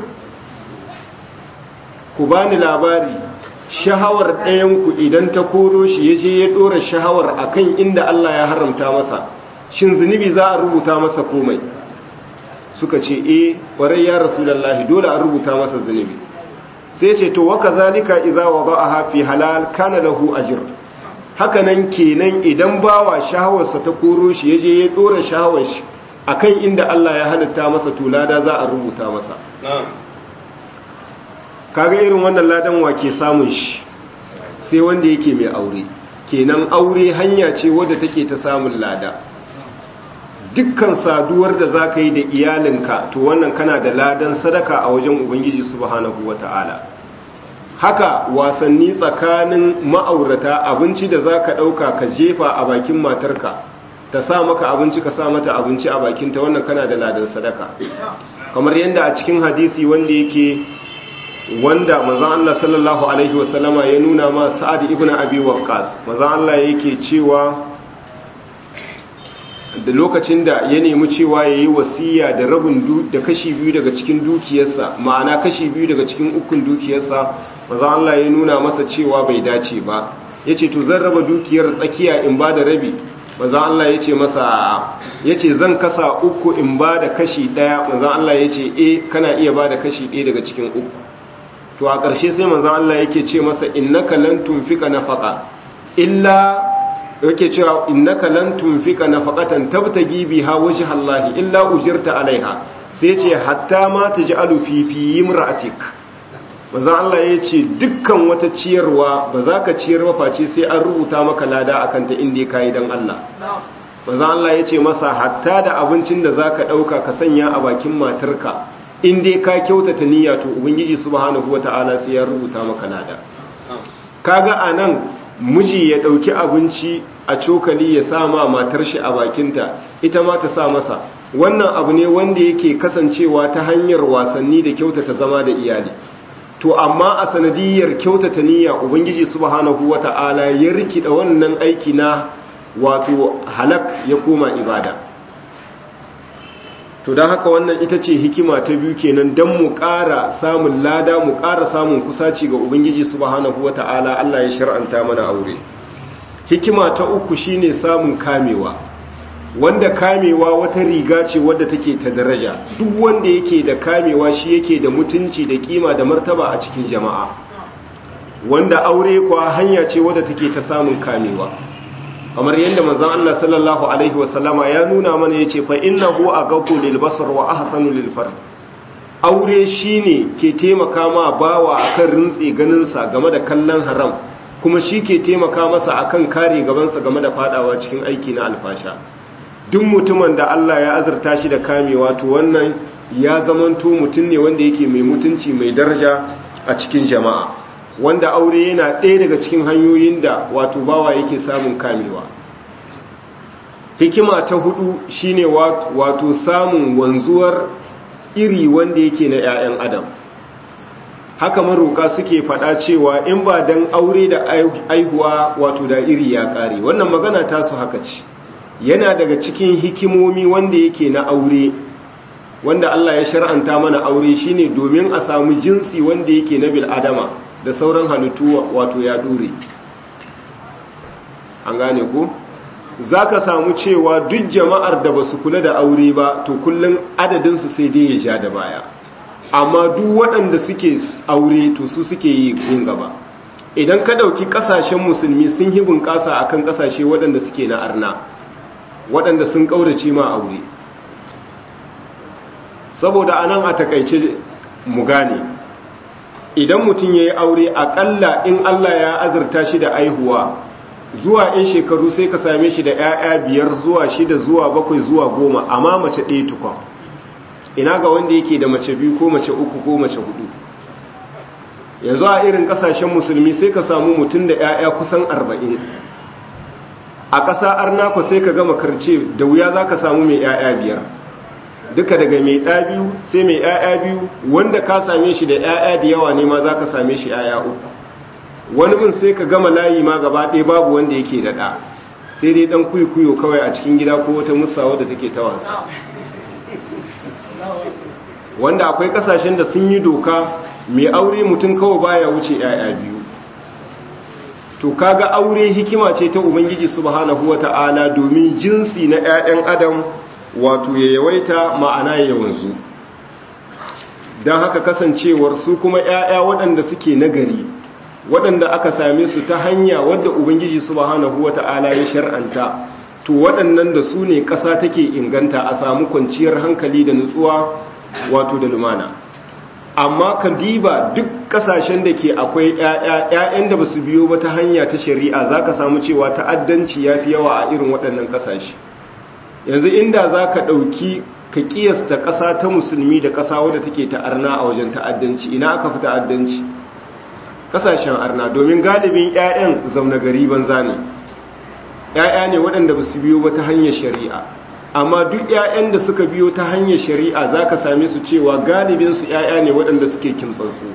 ku bani labari shahawar ɗayanku idan ta koro shi ya je ya ɗora shahawar akan inda Allah ya haramta masa shin zunubi za a rubuta masa komai suka ce e ƙwarai ya rasulallahi dole a rubuta masa zunubi sai ce to waka zalika idza wada'aha fi halal kana lahu ajr haka nan kenan idan bawa shahawarsa ta koro shi yaje ya dora shahawar shi akan inda Allah ya halitta masa to lada za a rubuta masa kaga irin wannan ladan wa ke samun shi sai wanda yake mai aure kenan aure hanya ce wadda take ta samun lada dukkan saduwar da za ka yi da iyalinka to wannan kana da ladan sadaka a wajen ubangiji subhanahu wata'ala haka wasanni tsakanin ma'aurata abinci da za ka ɗauka ka jefa a bakin matarka ta sa maka abinci ka sa mata abinci a bakinta wannan kana da ladan sadaka kamar yadda a cikin hadisi wanda yake wanda manzon Allah sallallahu alaihi wasallama ya nuna ma Sa'ad ibn Abi Waqqas manzon Allah yake cewa da lokacin da ya nemi cewa ya yi wasiya da rabin da kashi biyu daga cikin dukiyarsa ma'ana kashi biyu daga cikin ukun dukiyarsa maza Allah ya nuna masa cewa bai dace ba ya ce to zan raba dukiyar tsakiya in ba da rabi maza Allah ya ce masa ya ce zan kasa uku in ba da kashi ɗaya maza Allah ya ce e kana iya ba da kashi ɗaya daga cikin uku to a ƙarshe sai maza Allah yake ce masa innaka lan tunfika nafaqa illa yake cewa innaka lan tunfika nafaqatan tabtagi biha wajha Allah illa ujirta alaiha sai ce hatta ma taj'alu fi fi imra'atik manzo Allah yace dukkan wata ciyarwa ba za ka ciyar ba face sai an rubuta maka lada akan ta inda kai dan Allah manzo Allah yace masa hatta da abincin da zaka dauka ka sanya a bakin matarka in dai ka kyautata niyya to ubangiji subhanahu wataala sai ya rubuta maka lada kaga anan miji ya ɗauki abinci a cokali ya sa ma matar shi a bakinta ita ma ta sa masa wannan abu ne wanda yake kasancewa ta hanyar wasanni da kyautata zama da iyali to amma a sanadiyar kyautata niyya ubangiji subhanahu wata'ala ya rikida wannan aiki na wato halak ya koma ibada to don haka wannan ita ce hikima ta biyu kenan don mu ƙara samun lada mu ƙara samun kusaci ga ubangiji subhanahu wata'ala Allah ya shar'anta mana aure hikima ta uku shine samun kamewa wanda kamewa wata riga ce wadda take ta daraja duk wanda yake da kamewa shi yake da mutunci da kima da martaba a cikin jama'a wanda aure kuwa hanya ce wadda take ta samun kamewa kamar yadda manzon Allah sallallahu alaihi wasallama ya nuna mana yace fa innahu aghaddu lil basar wa ahsanu lil far aure shine ke taimaka ma bawa akan rintsi ganin sa game da kallon haram kuma shi ke taimaka masa akan kare gabansa game da fadawa cikin aiki na alfasha duk mutumin da Allah ya azurta shi da kamewa to wannan ya zamanto mutum ne wanda yake mai mutunci mai daraja a cikin jama'a wanda aure yana ɗaya daga cikin hanyoyin da wato bawa yake samun kamewa hikima ta hudu shine wato samun wanzuwar iri wanda yake na 'ya'yan adam haka maroka suke fada cewa in ba dan aure da aihuwa wato da iri ya kare wannan magana ta su haka ce yana daga cikin hikimomi wanda yake na aure wanda Allah ya shar'anta mana aure shine domin a samu jinsi wanda yake na bil adama da sauran halittu wato ya dure an gane ko zaka samu cewa duk jama'ar da basu kula da aure ba to kullun adadin su sai dai ya ja da baya amma duk waɗanda suke aure to su suke yi yin gaba idan ka ɗauki ƙasashen musulmi sun yi bunƙasa a kan ƙasashe waɗanda suke na arna waɗanda sun ƙaurace ma aure saboda anan a takaice mu gane idan mutum ya yi aure aƙalla in allah ya azurta shi da aihuwa zuwa 'yan shekaru sai ka same shi da 'ya'ya biyar zuwa shida zuwa bakwai zuwa goma amma mace ɗaya tukwa ina ga wanda yake da mace biyu ko mace uku ko mace hudu yanzu a irin kasashen musulmi sai ka samu mutum da 'ya'ya kusan arba'in a ƙasa arnako sai ka gama karce da wuya za ka samu mai 'ya'ya biyar duka daga mai ɗa biyu sai mai 'ya'ya biyu wanda ka same shi da 'ya'ya da yawa ne ma za ka same shi 'ya'ya uku wani bin sai ka gama layi ma gaba ɗaya babu wanda yake da ɗa sai dai ɗan kuyo kawai a cikin gida ko wata musawa da take ta wasa wanda akwai kasashen da sun yi doka mai aure mutum kawai baya wuce yaya biyu to kaga aure hikima ce ta ubangiji subhanahu wata'ala domin jinsi na 'ya'yan adam wato ya yawaita ma'ana ya wanzu don haka kasancewar su kuma 'ya'ya waɗanda suke nagari waɗanda aka same su ta hanya wadda ubangiji subhanahu wata'ala ya shar'anta to waɗannan da su ne ƙasa take inganta a samu kwanciyar hankali da nutsuwa wato da lumana amma ka diba duk ƙasashen da ke akwai ‘ya'yan da ba su biyo ba ta hanya ta shari'a za ka samu cewa ta'addanci ya fi yawa a irin waɗannan ƙasashe yanzu inda za ka ɗauki ka ƙiyasta ƙasa ta musulmi da ƙasa wadda take ta arna a wajen ta'addanci ina aka fi ta'addanci ƙasashen arna domin galibin ‘ya'yan zaune gari banza ne ‘ya'ya ne waɗanda ba su biyo ba ta hanyar shari'a amma duk ‘ya'yan da suka biyo ta hanyar shari'a za ka same su cewa galibinsu ‘ya'ya ne waɗanda suke kimtsarsu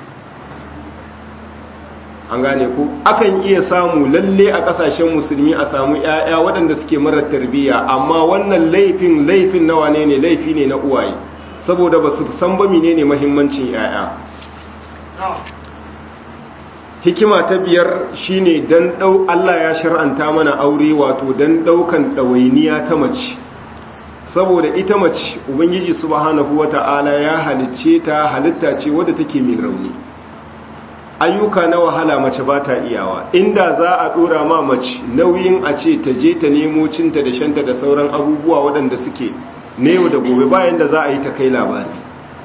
an gane ku akan iya samu lalle a ƙasashen musulmi a samu ‘ya'ya waɗanda suke marar tarbiyya amma wannan laifin laifin nawa ne ne laifi ne na uwaye saboda ba su san ba mine ne mahimmancin ‘ya'ya hikima ta biyar shine dan dau Allah ya shar'anta mana aure wato dan daukan dawainiya ta mace saboda ita mace ubangiji subhanahu wata'ala ya halicce ta halitta ce wadda take mai rauni ayyuka na wahala mace ba ta iyawa inda za a dora ma mace nauyin a ce ta je ta nemo cinta da shanta da sauran abubuwa waɗanda suke na yau da gobe bayan da za a yi ta kai labari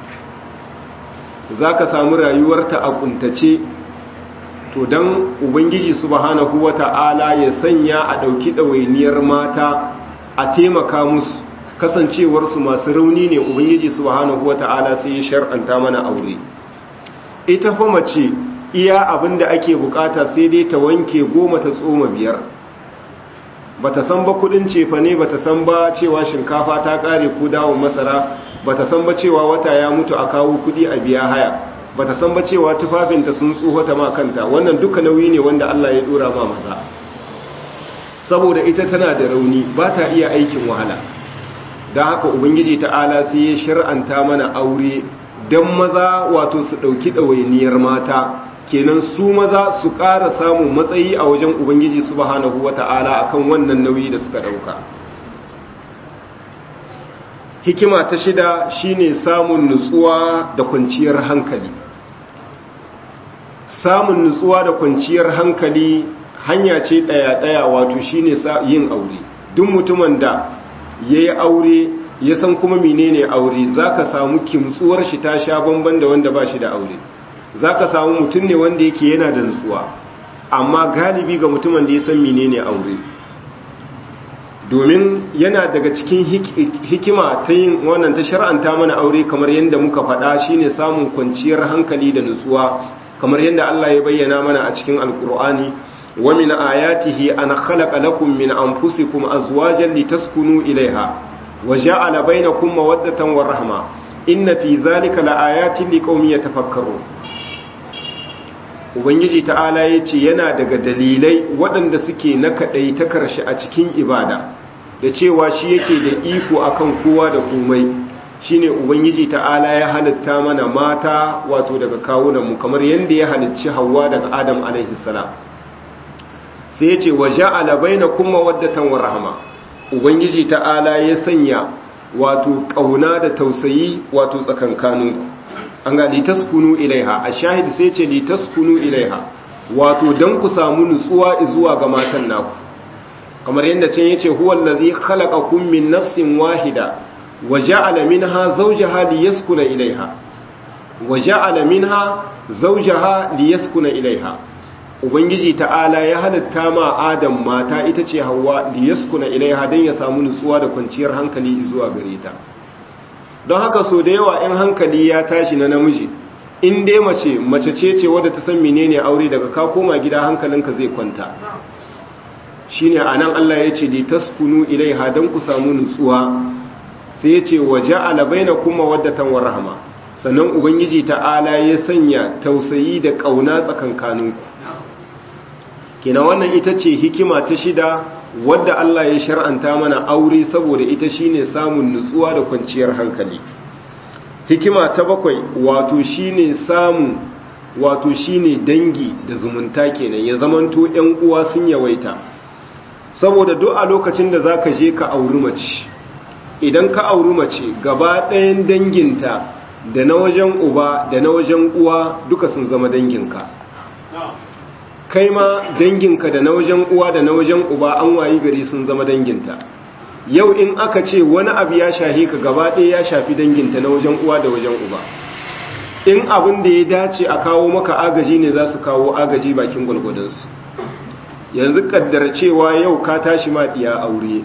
za ka samu rayuwarta a kuntace to don ubangiji subhanahu wata'ala ya sanya a ɗauki ɗawainiyar mata a taimaka musu kasancewarsu masu rauni ne ubangiji subhanahu wata'ala sai ya shar'anta mana aure ita fa mace iya abin da ake bukata sai dai ta wanke goma ta tsoma biyar bata san ba kudin cefa ne bata san ba cewa shinkafa ta kare ko dawon masara bata san ba cewa wata ya mutu a kawo kudi a biya haya bata san ba cewa tufafinta sun tsohota ma kanta wannan duka nauyi ne wanda Allah ya dora ma maza saboda ita tana da rauni ba ta iya aikin wahala don haka ubangiji ta'ala sai ya shir'anta mana aure don maza wato su ɗauki ɗawainiyar mata kenan su maza su ƙara samun matsayi a wajen ubangiji subhanahu wata'ala akan wannan nauyi da suka ɗauka hikima ta shida shine samun nutsuwa da kwanciyar hankali samun nutsuwa da kwanciyar hankali hanya ce ɗaya-ɗaya wato shine yin aure duk mutumin da ya yi aure ya san kuma menene aure za ka samu kimtsuwar shi ta sha bamban da wanda ba shi da aure za ka samu mutum ne wanda yake yana da nutsuwa amma galibi ga mutumin da ya san menene aure domin yana daga cikin hikima ta yin wannan ta shar'anta mana aure kamar yadda muka faɗa shine samun kwanciyar hankali da nutsuwa kamar yadda Allah ya bayyana mana a cikin alkur'ani wa min ayatihi an khalaqa lakum min anfusikum azwajan litaskunu ilaiha wa ja'ala bainakum mawaddatan wa rahma inna fi dhalika laayatin liqaumin yatafakkarun ubangiji ta'ala yace yana daga dalilai waɗanda suke na kadai ta karshe a cikin ibada da cewa shi yake da iko akan kowa da komai shine ubangiji ta'ala ya halitta mana mata wato daga kawunan mu kamar yanda ya halicci Hawwa daga Adam alaihi salam sai yace waja'ala bainakum mawaddatan wa rahma ubangiji ta'ala ya sanya wato kauna da tausayi wato tsakankaninku an ga litaskunu ilaiha ashahid sai yace litaskunu ilaiha wato dan ku samu nutsuwa zuwa ga matan naku kamar yadda can yace huwal ladhi khalaqakum min nafsin wahida waja'ala minha zawjaha liyaskuna ilaiha waja'ala minha zawjaha liyaskuna ilaiha ubangiji ta'ala ya halitta ma adam mata ita ce hawa liyaskuna ilaiha dan ya samu nutsuwa da kwanciyar hankali zuwa gare ta don haka so da yawa in hankali ya tashi na namiji in dai mace mace ce ce wadda ta san menene aure daga ka koma gida hankalinka zai kwanta shine anan Allah ya ce li taskunu ilaiha dan ku samu nutsuwa sai ya ce waja'ala bainakum mawaddatan wa rahma sannan ubangiji ta'ala ya sanya tausayi da kauna tsakankaninku kina wannan ita ce hikima ta shida wadda Allah ya shar'anta mana aure saboda ita shine samun nutsuwa da kwanciyar hankali hikima ta bakwai wato shine samun wato shine dangi da zumunta kenan ya zamanto ƴan uwa sun yawaita saboda duk a lokacin da zaka je ka auri mace idan ka auri mace gaba ɗayan danginta da na wajen uba da na wajen uwa duka sun zama danginka kai ma danginka da na wajen uwa da na wajen uba an wayi gari sun zama danginta yau in aka ce wani abu ya shahi ka gaba ɗaya ya shafi danginta na wajen uwa da wajen uba in abin da ya dace a kawo maka agaji ne za su kawo agaji bakin gwalgwadonsu yanzu kaddar cewa yau ka tashi ma ɗiya aure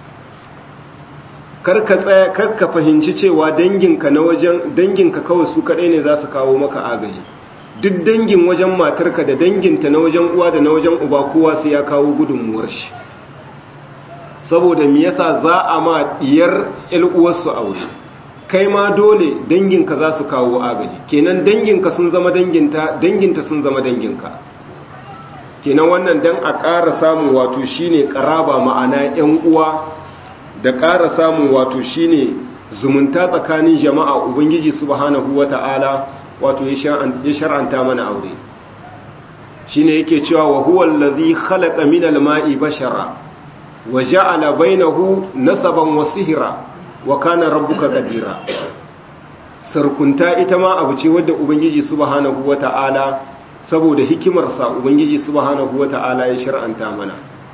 karka tsaya karka fahimci cewa danginka na wajen danginka kawai su kaɗai ne za su kawo maka agaji duk dangin wajen matarka da danginta na wajen uwa da na wajen uba kowa sai ya kawo gudunmuwar shi saboda me yasa za a ma diyar uwarsu aure kai ma dole danginka za su kawo agaji kenan danginka sun zama danginta danginta sun zama danginka kenan wannan dan a ƙara samun wato shine ƙaraba ma'ana ƴan uwa da ƙara samun wato shine zumunta tsakanin jama'a ubangiji subhanahu wata'ala wato ya shar'anta mana aure shine yake cewa wa huwa allazi khalaqa minal ma'i bashara wa ja'ala bainahu nasaban wa sihra wa kana rabbuka qadira sarkunta ita ma abu ce wadda ubangiji subhanahu wata'ala saboda hikimarsa ubangiji subhanahu wata'ala ya shar'anta mana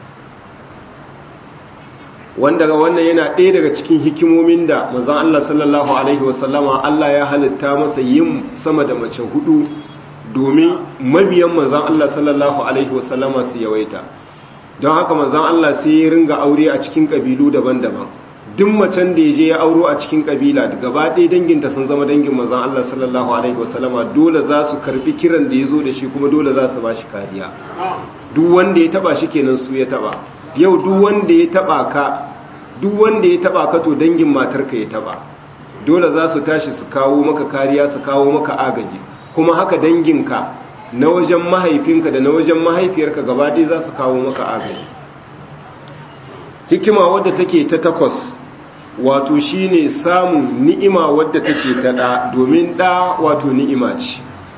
wanda ga wannan yana ɗaya daga cikin hikimomin da manzon Allah sallallahu alaihi wasallama Allah ya halitta masa yin sama da mace hudu domin mabiyan manzon Allah sallallahu alaihi wasallama su yawaita don haka manzon Allah sai ya ringa aure a cikin kabilu daban-daban duk macen da ya je ya auro a cikin kabila gaba ɗaya danginta sun zama dangin manzon Allah sallallahu alaihi wasallama dole za su karbi kiran da ya zo da shi kuma dole za su ba shi kariya duk wanda ya taba shi kenan su ya taba yau duk wanda ya taba ka duk wanda ya taba ka to dangin matarka ya taba dole za su tashi su kawo maka kariya su kawo maka agaji kuma haka danginka na wajen mahaifinka da na wajen mahaifiyarka gaba ɗaya za su kawo maka agaji hikima wadda take ta takwas wato shine samun ni'ima wadda take ta ɗa domin ɗa wato ni'ima ce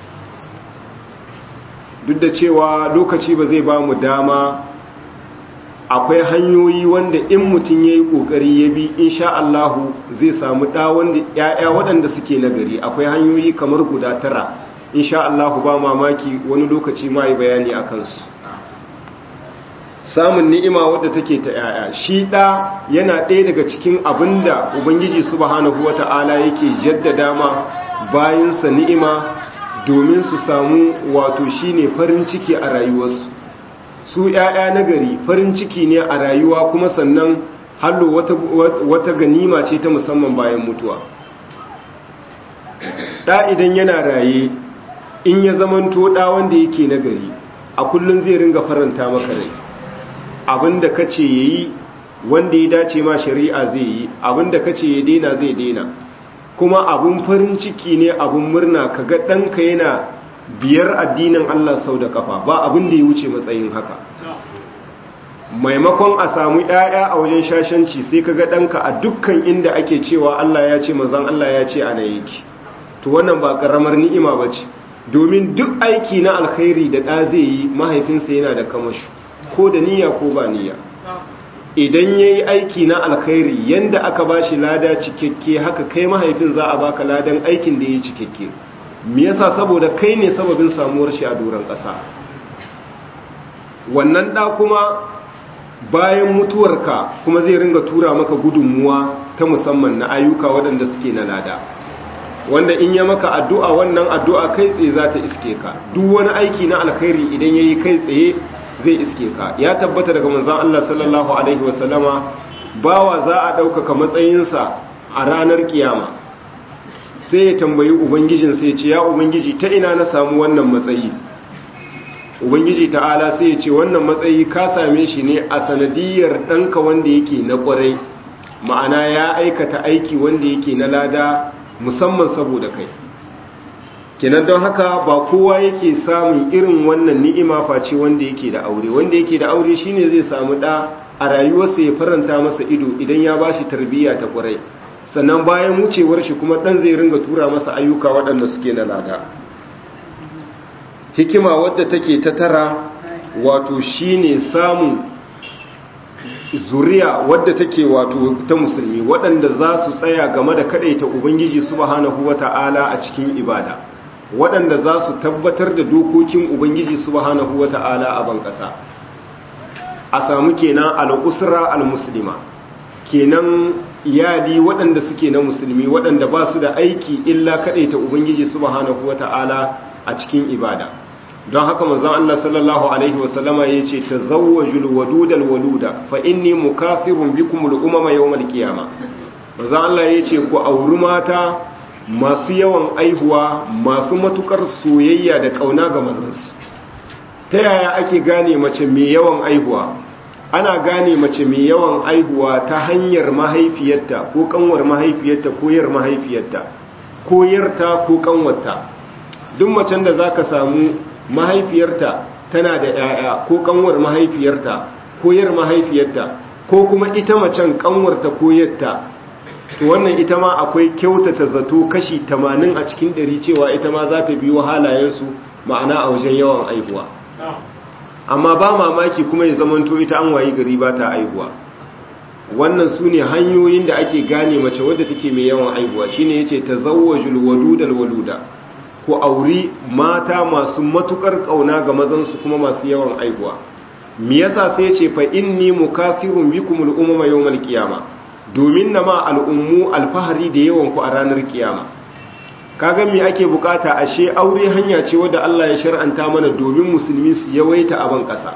duk da cewa lokaci ba zai ba mu dama akwai hanyoyi wanda in mutum ya yi ƙoƙari ya bi insha Allahu zai samu ɗa wanda ‘ya'ya waɗanda suke nagari akwai hanyoyi kamar guda tara insha Allahu ba mamaki wani lokaci ma yi bayani a kansu samun ni'ima wadda take ta ‘ya'ya shi ɗa yana ɗaya daga cikin abin da ubangiji subhanahu wata'ala yake jaddada ma bayansa ni'ima domin su samu wato shine farin ciki a rayuwarsu su ‘ya'ya na gari farin ciki ne a rayuwa kuma sannan hallo wata, wata ganima ce ta musamman bayan mutuwa ɗa idan yana raye in ya zamanto ɗa wanda yake na gari a kullum zai ringa faranta maka rai abinda ka ce ya yi wanda ya dace ma shari'a zai yi abinda ka ce ya daina zai daina kuma abin farin ciki ne abin murna ka ga ɗanka yana biyar addinin Allah sau da kafa ba abin da ya wuce matsayin haka maimakon a samu ‘ya'ya a wajen shashanci sai ka ga ɗanka a dukkan inda ake cewa Allah ya ce mazan Allah ya ce ana yake to wannan ba ƙaramar ni'ima ba ce domin duk aiki na alkhairi da ɗa zai yi mahaifinsa yana da kamashu ko da niyya ko ba niyya idan ya yi aiki na alkhairi yanda aka ba shi lada cikakke haka kai mahaifin za a baka ladan aikin da ya yi cikakke me yasa saboda kai ne sababin samuwar shi a doron ƙasa wannan ɗa kuma bayan mutuwarka kuma zai ringa tura maka gudunmuwa ta musamman na ayyuka waɗanda suke na lada wanda in ya maka addu'a wannan addu'a kai tsaye za ta iske ka duk wani aiki na alkhairi idan ya yi kai tsaye zai iske ka ya tabbata daga manzan Allah sallallahu Alaihi wasallama bawa za a ɗaukaka matsayinsa a ranar kiyama sai ya tambayi ubangijin sai ce ya ubangiji ta ina na samu wannan matsayi ubangiji ta'ala sai ya ce wannan matsayi ka same shi ne a sanadiyar ɗanka wanda yake na ƙwarai ma'ana ya aikata aiki wanda yake na lada musamman saboda kai kenan don haka ba kowa yake samun irin wannan ni'ima face wanda yake da aure wanda yake da aure shine zai samu da a rayuwarsa ya faranta masa ido idan ya bashi tarbiyya ta kwarai sannan bayan wucewar shi kuma dan zai ringa tura masa ayyuka waɗanda suke na lada hikima wadda take ta tara wato shine samun zuriya wadda take wato ta musulmi waɗanda za su tsaya game da kadaita ubangiji subhanahu wata'ala a cikin ibada waɗanda za su tabbatar da dokokin Ubangiji subhanahu wa ta'ala a ban ƙasa a samu kenan al'usra al-muslima kenan iyali waɗanda suke na musulmi waɗanda ba su da aiki illa kaɗaita Ubangiji subhanahu wa ta'ala a cikin ibada don haka manzon Allah sallallahu alaihi wasallama ya ce ta zawwajul wadudal waluda fa inni mukafirun bikum al-umama yawmal qiyama manzon Allah ya ce ku auri mata masu yawan aihuwa masu matukar soyayya da kauna ga mazansu ta yaya ake gane mace mai yawan aihuwa ana gane mace mai yawan aihuwa ta hanyar mahaifiyarta ko kanwar mahaifiyarta ko yar mahaifiyarta ko yarta ko kanwarta duk macen da zaka samu mahaifiyarta tana da yaya ko kanwar mahaifiyarta ko yar mahaifiyarta ko kuma ita macen kanwarta ko yarta to wannan ita ma akwai kyautata zato kashi 80 a cikin 100 cewa ita ma za ta biyo halayensu ma'ana a wajen yawan aihuwa amma ba mamaki kuma ya zamanto ita an wayi gari ba ta aihuwa wannan su ne hanyoyin da ake gane mace wadda take mai yawan aihuwa shine yace tazawwajul wadudal waluda ko auri mata masu matukar kauna ga mazan su kuma masu yawan aihuwa me yasa sai yace fa inni mukafirun bikumul umama yawmal qiyamah domin na ma al'ummu alfahari da yawan ku a ranar kiyama kaga me ake bukata ashe aure hanya ce wadda Allah ya shar'anta mana domin musulmi su yawaita a ban ƙasa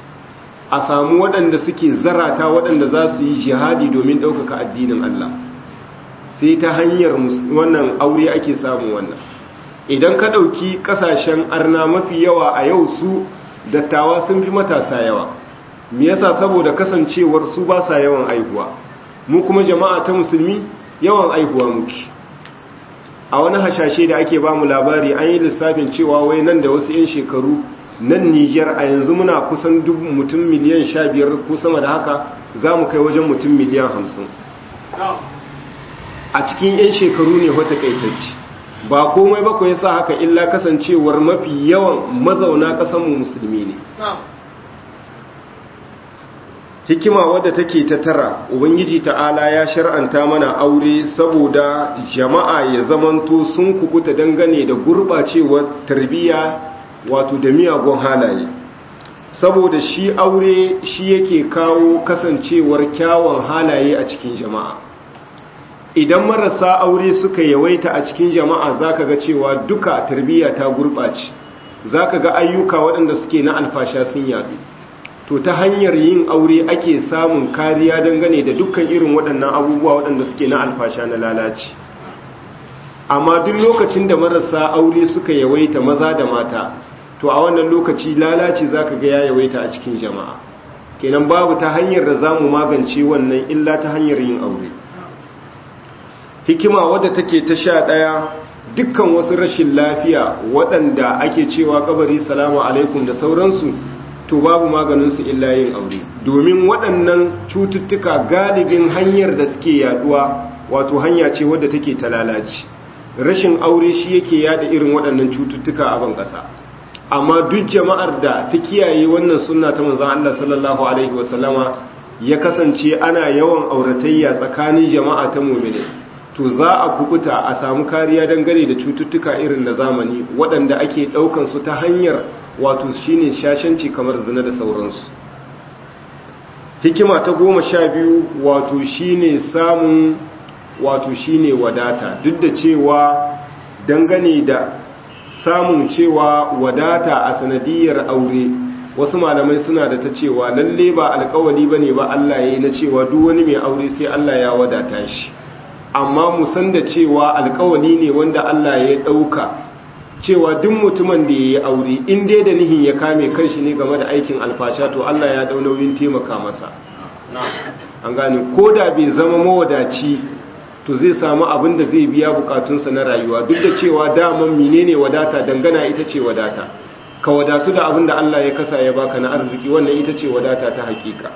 a samu waɗanda suke zarata waɗanda za su yi jihadi domin ɗaukaka addinin Allah sai ta hanyar wannan aure ake samun wannan idan ka ɗauki ƙasashen arna mafi yawa a yau su dattawa sun fi matasa yawa me yasa saboda kasancewar su ba sa yawan aihuwa mu kuma jama'a ta musulmi yawan aihuwa muke a wani hashashe da ake ba mu labari an yi lissafin cewa wai nan da wasu 'yan shekaru nan nijar a yanzu muna kusan mutum miliyan sha biyar ko sama da haka za mu kai wajen mutum miliyan hamsin a cikin 'yan shekaru ne wata kaitacci ba komai ba ya sa haka illa kasancewar mafi yawan mazauna ƙasanmu musulmi ne hikima wadda take ta tara ubangiji ta'ala ya shar'anta mana aure saboda jama'a ya zamanto sun kubuta dangane da gurbacewar tarbiyya wato da miyagun halaye saboda shi aure shi yake kawo kasancewar kyawun halaye a cikin jama'a idan marasa aure suka yawaita a cikin jama'a zaka ga cewa duka tarbiyya ta gurbace zaka ga ayyuka waɗanda suke na alfasha sun yadu to ta hanyar yin aure ake samun kariya dangane da dukkan irin waɗannan abubuwa waɗanda suke na alfasha na lalaci amma duk lokacin da marasa aure suka yawaita maza da mata to a wannan lokaci lalaci zaka ga ya yawaita a cikin jama'a kenan babu ta hanyar da zamu magance wannan illa ta hanyar yin aure hikima wadda take ta sha ɗaya dukkan wasu rashin lafiya waɗanda ake cewa kabari salamu alaikum da sauransu to babu maganinsu illa yin aure domin waɗannan cututtuka galibin hanyar da suke yaduwa wato hanya ce wadda take ta lalaci rashin aure shi yake yada irin waɗannan cututtuka a ban ƙasa amma duk jama'ar da ta kiyaye wannan sunna ta manzon Allah sallallahu alaihi wasallama ya kasance ana yawan auratayya tsakanin jama'a ta mu'mini to za a kubuta a samu kariya dangane da cututtuka irin na zamani waɗanda ake ɗaukan su ta hanyar wato shine shashanci kamar zina da sauransu hikima ta goma sha biyu wato shine samun wato shine wadata duk da cewa dangane da samun cewa wadata a sanadiyar aure wasu malamai suna da ta cewa lalle ba alkawali bane ba Allah yayi na cewa duk wani mai aure sai Allah ya wadata shi amma mu san da cewa alkawali ne wanda Allah ya dauka cewa duk mutumin da yayi aure in dai da nihin ya kame kanshi ne game da aikin alfasha to Allah ya dau nauyin taimaka masa an gane ko da bai zama mawadaci to zai samu abin da zai biya bukatunsa na rayuwa duk da cewa daman menene wadata dangana ita ce wadata ka wadatu da abin da Allah ya kasa ya baka na arziki wannan ita ce wadata ta hakika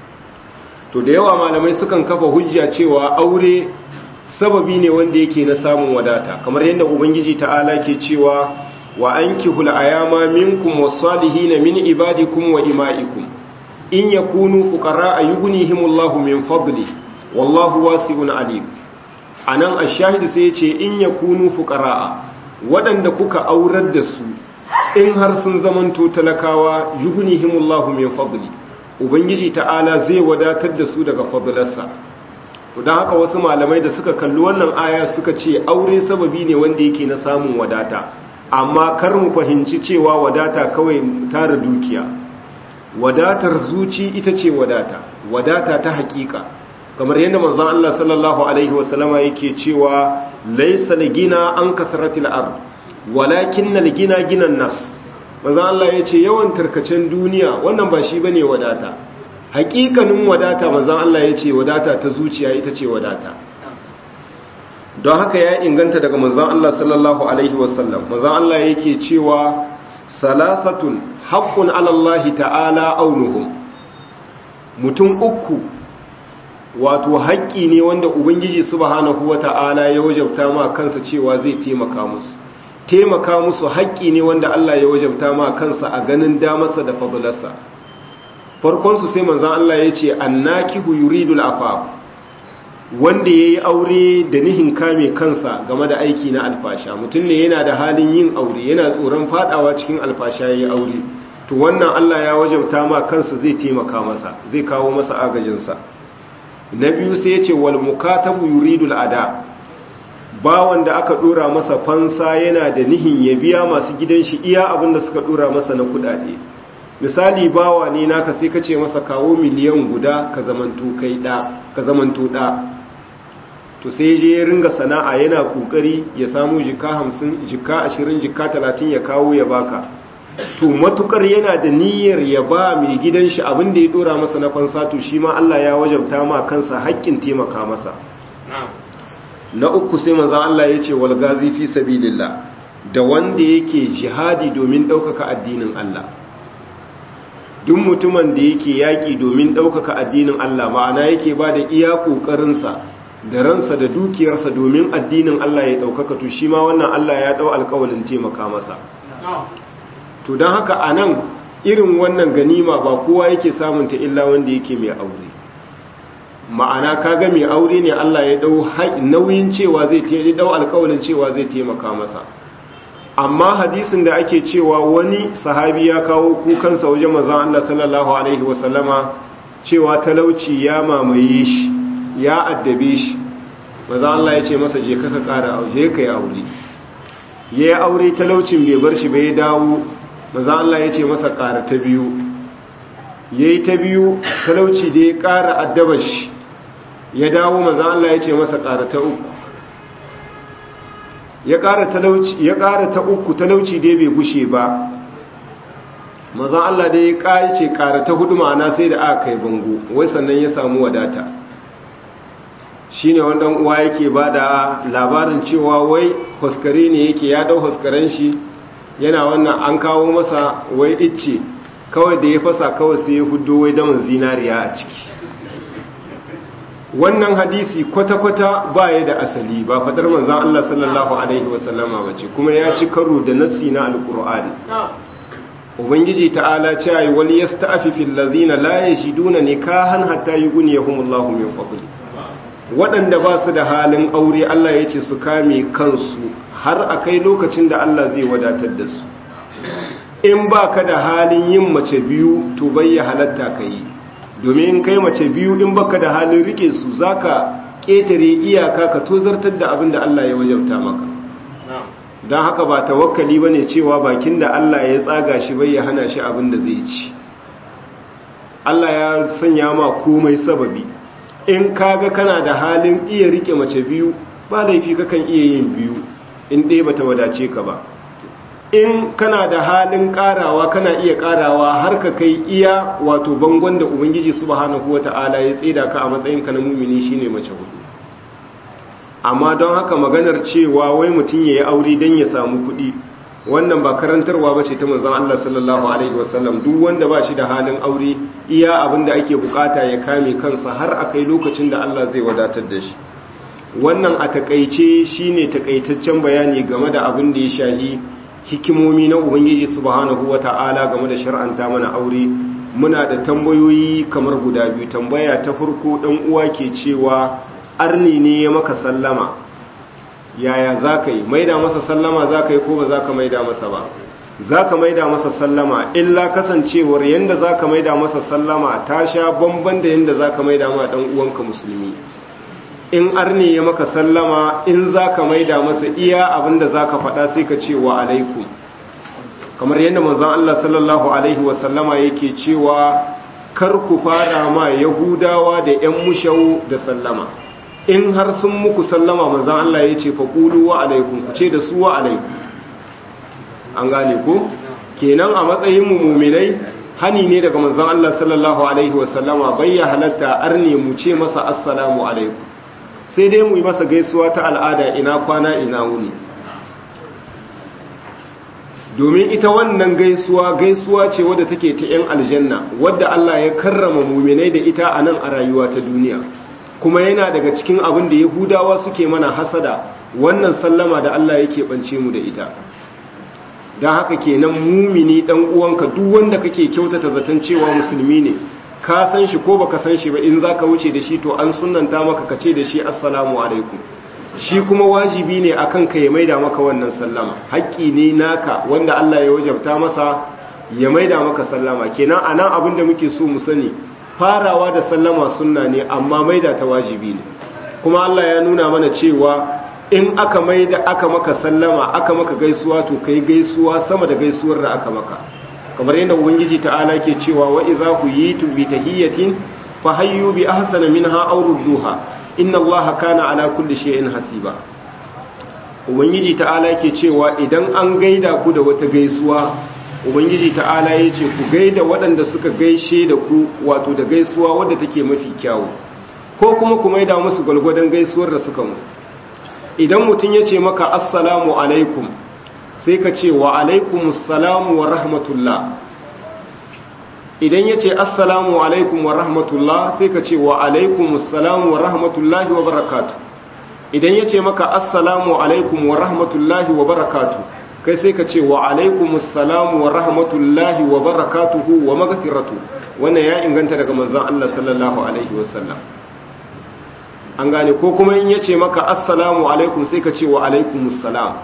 to da yawa malamai sukan kafa hujja cewa aure sababi ne wanda yake na samun wadata kamar yadda ubangiji ta'ala ke cewa wa ankihul ayama minkum was-salihin min ibadikum wa ima'ikum in yakunu fuqara yughnihimullahu min fadli wallahu wasi'un alim anan ash-shahid sai ya ce in yakunu fuqara waɗanda kuka aurar da su in har sun zamanto talakawa yughnihimullahu min fadli ubangiji ta'ala zai wadatar da su daga fadlarsa don haka wasu malamai da suka kalli wannan aya suka ce aure sababi ne wanda yake na samun wadata amma kar mu fahimci cewa wadata kawai tara dukiya wadatar zuci ita ce wadata wadata ta hakika kamar yadda manzon Allah sallallahu alaihi wasallama yake cewa laysa ligina an kasratil ard walakin al-gina ginan nafs manzon Allah yace yawan tarkacen duniya wannan ba shi bane wadata hakikanin wadata manzon Allah yace wadata ta zuciya ita ce wadata don haka ya inganta daga manzon Allah sallallahu alaihi wasallam manzon Allah yake cewa salasatun haqqun ala Allah ta'ala aunuhum mutum uku wato haƙƙi ne wanda ubangiji subhanahu wata'ala ya wajabta ma kansa cewa zai taimaka musu taimaka musu haƙƙi ne wanda Allah ya wajabta ma kansa a ganin damarsa da fadlarsa farkon su sai manzon Allah ya ce annakihu yuridul afaf wanda yayi aure da nihin kame kansa game da aiki na alfasha mutum ne yana da halin yin aure yana tsoron fadawa cikin alfasha yayi aure to wannan Allah ya wajabta ma kansa zai taimaka masa zai kawo masa agajinsa na biyu sai ya ce wal mukatabu yuridul ada bawan da aka dora masa fansa yana da nihin ya biya masu gidan shi iya abin da suka dora masa na kudade misali bawa ne naka sai ka ce masa kawo miliyan guda ka zamanto kai da ka zamanto da to sai je ya ringa sana'a yana kokari ya samu jika 50 jika 20 jika 30 ya kawo ya baka to matukar yana da niyyar ya ba mai gidan shi abin da ya dora masa na fansa to shi ma Allah ya wajabta ma kansa haƙƙin taimaka masa na uku sai manzo Allah ya ce wal gazi fi sabilillah da wanda yake jihadi domin ɗaukaka addinin Allah duk mutumin da yake yaƙi domin ɗaukaka addinin Allah ma'ana yake ba da iya ƙoƙarinsa da ransa da dukiyarsa domin addinin Allah ya ɗaukaka to shi ma wannan Allah ya ɗau alƙawalin taimaka masa to don haka a nan irin wannan ganima ba kowa yake samunta illa wanda yake mai aure ma'ana kaga mai aure ne Allah ya dau nauyin cewa zai ya dau alƙawarin cewa zai taimaka masa amma hadisin da ake cewa wani sahabi ya kawo kukansa wajen manzon Allah sallallahu alaihi wasallama cewa talauci ya mamaye shi ya addabe shi manzon Allah ya ce masa je ka ka ƙara aure ka yi aure yayi aure talaucin bai bar shi bai dawo maza Allah ya ce masa ƙara ta biyu yayi ta biyu talauci da ya ƙara addabar shi ya dawo manzon Allah ya ce masa ƙara ta uku ya ƙara talauci ya ƙara ta uku talauci da bai gushe ba manzon Allah da ya ƙari ce ƙara ta hudu ma'ana sai da aka kai bango wai sannan ya samu wadata shine wannan uwa yake bada labarin cewa wai huskare ne yake ya dau huskaren shi yana wannan an kawo masa wai icce kawai da ya fasa kawai sai ya hudo wai daman zinariya a ciki wannan hadisi kwata-kwata ba ya da asali ba fadar manzan Allah sallallahu Alaihi wasallama ba ce kuma ya ci karo da nassi na alkur'ani ubangiji ta'ala ce yi wani ya sta'afi fillazina la ya shi duna ne kahan hatta yi guni ya humullahu min fabuli waɗanda ba su da halin aure Allah ya ce su kame kansu har a kai lokacin da Allah zai wadatar da su in ba ka da halin yin mace biyu to bai ya halatta ka yi domin kai mace biyu in baka da halin rike su zaka ketare iyaka ka tozartar da abin da Allah ya wajabta maka don haka ba tawakkali bane cewa bakin da Allah ya tsaga shi bai ya hana shi abin da zai ci Allah ya sanya ma komai sababi in kaga kana da halin iya rike mace biyu ba laifi kakan iya yin biyu in dai bata wadace ka ba in kana da halin karawa kana iya karawa har ka kai iya wato bangon da ubangiji subhanahu wata'ala ya tsida ka a matsayin ka na mumini shine mace hudu amma don haka maganar cewa wai mutum ya yi aure don ya samu kuɗi wannan ba karantarwa ba ce ta manzon Allah sallallahu alaihi wasallam duk wanda ba shi da halin aure iya abin da ake bukata ya kame kansa har a kai lokacin da Allah zai wadatar da shi wannan a takaice shine takaitaccen bayani game da abin da ya shahi hikimomi na ubangiji subhanahu wata'ala game da shar'anta mana aure muna da tambayoyi kamar guda biyu tambaya ta farko dan uwa ke cewa arni ne ya maka sallama yaya zaka yi maida masa sallama zaka yi ko ba zaka maida masa ba zaka maida masa sallama illa kasancewar yanda zaka maida masa sallama ta sha bamban da yanda zaka maida ma dan uwanka musulmi in arni ya maka sallama in za ka maida masa iya abinda za ka faɗa sai ka ce wa alaikum kamar yadda manzon Allah sallallahu alaihi wasallama yake cewa kar ku fara ma yahudawa da yan mushau da sallama in har sun muku sallama manzon Allah ya ce faƙulu wa alaikum ku ce da su wa alaikum an gane ku kenan a matsayin mu muminai hani ne daga manzon Allah sallallahu alaihi wasallama bayya halatta arne mu ce masa assalamu alaikum sai dai mu yi masa gaisuwa ta al'ada ina kwana ina wuni domin ita wannan gaisuwa gaisuwa ce wadda take ta 'yan aljanna wadda Allah ya karrama muminai da ita a nan a rayuwa ta duniya kuma yana daga cikin abin da yahudawa suke mana hasada wannan sallama da Allah yake bance mu da ita don haka kenan mumini dan uwanka duk wanda kake kyautata zaton cewa musulmi ne ka san shi ko baka san shi ba in zaka wuce da shi to an sunnanta maka ka ce da shi assalamu alaikum shi kuma wajibi ne akan ka ya maida maka wannan sallama haƙƙi ne naka wanda Allah ya wajabta masa ya maida maka sallama kenan anan abin da muke so mu sani farawa da sallama sunna ne amma maida ta wajibi ne kuma Allah ya nuna mana cewa in aka maida aka maka sallama aka maka gaisuwa to kai gaisuwa sama da gaisuwar da aka maka kamar yadda ubangiji ta'ala ke cewa wa idza huyitu bi tahiyatin fa hayyu bi ahsana minha aw rudduha inna allaha kana ala kulli shay'in hasiba ubangiji ta'ala ke cewa idan an gaida ku da wata gaisuwa ubangiji ta'ala yace ku gaida waɗanda suka gaishe da ku wato da gaisuwa wadda take mafi kyawu ko kuma ku maida musu gwalgwadon gaisuwar da suka mu idan mutum yace maka assalamu alaikum sai ka ce wa alaikumus salamu wa rahmatullah idan ya ce assalamu alaikum wa rahmatullah sai ka ce wa alaikumus salamu wa rahmatullahi wa barakatu idan ya ce maka assalamu alaikum wa rahmatullahi wa barakatu kai sai ka ce wa alaikumus salamu wa rahmatullahi wa barakatuhu wa magfiratu wannan ya inganta daga manzon Allah sallallahu alaihi wasallam an gane ko kuma in ya ce maka assalamu alaikum sai ka ce wa alaikumus salam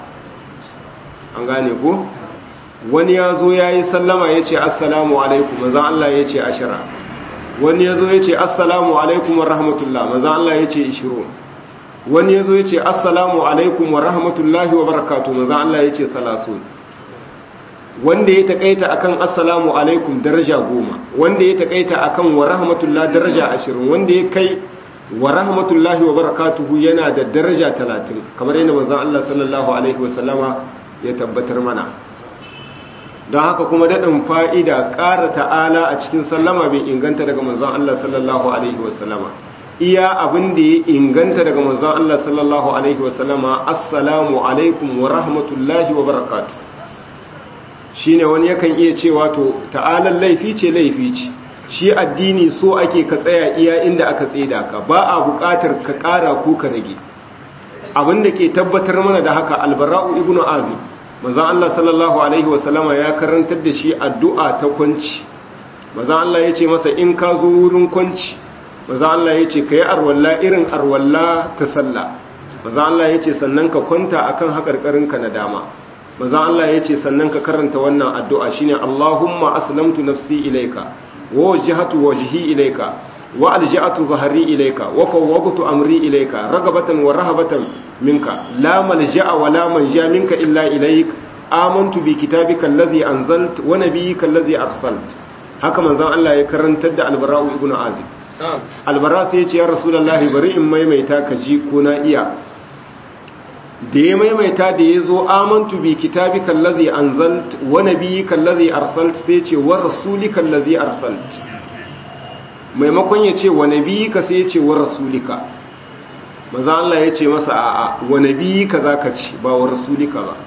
an gane ko wani ya zo ya yi sallama ya ce assalamu alaikum maza Allah ya ce ashira wani ya zo ya ce assalamu alaikum wa rahmatullah maza Allah ya ce ishiro wani ya zo ya ce assalamu alaikum wa rahmatullahi wa barakatu maza Allah ya ce salasun wanda ya takaita akan assalamu alaikum daraja goma wanda ya takaita akan wa rahmatullah daraja ashirin wanda ya kai wa rahmatullahi wa barakatuhu yana da daraja talatin kamar yadda manzon Allah sallallahu alaihi wasallama ya tabbatar mana don haka kuma daɗin fa'ida ƙara ta'ala a cikin sallama bai inganta daga manzon Allah sallallahu alaihi wasallama iya abin da ya inganta daga manzon Allah sallallahu alaihi wasallama assalamu alaikum wa rahmatullahi wa barakatuh shine wani yakan iya cewa to ta'alan laifi ce laifi ce shi addini so ake ka tsaya iya inda aka tseda ka ba a buƙatar ka ƙara ko ka rage abin da ke tabbatar mana da haka albara'u ibnu azib manzon Allah sallallahu alaihi wasallama ya karantar da shi addu'a ta kwanci manzon Allah ya ce masa in ka zo wurin kwanci manzon Allah ya ce ka yi arwalla irin arwalla ta sallah manzon Allah ya ce sannan ka kwanta akan haƙarƙarinka na dama manzon Allah ya ce sannan ka karanta wannan addu'a shine Allahumma aslamtu nafsi ilaika wa wajhatu wajhi ilaika wa alja'atu dhahri ilaika wa fawwadtu amri ilaika ragabatan wa rahabatan minka la malja'a wa la manja minka illa ilaik amantu bi kitabika alladhi anzalt wa nabiyyika alladhi arsalt haka manzon Allah ya karantar da albara'u ibnu azib albara sai ya ce ya rasulullahi bari in maimaita ka ji ko na iya da ya maimaita da ya zo amantu bi kitabi kallazi anzalt wa nabiyyi kallazi arsalt sai ce wa rasulika kallazi arsalt maimakon ya ce wa nabiyyika sai ya ce wa rasulika maza Allah ya ce masa a'a wa nabiyyika zaka ci ba wa rasulika ba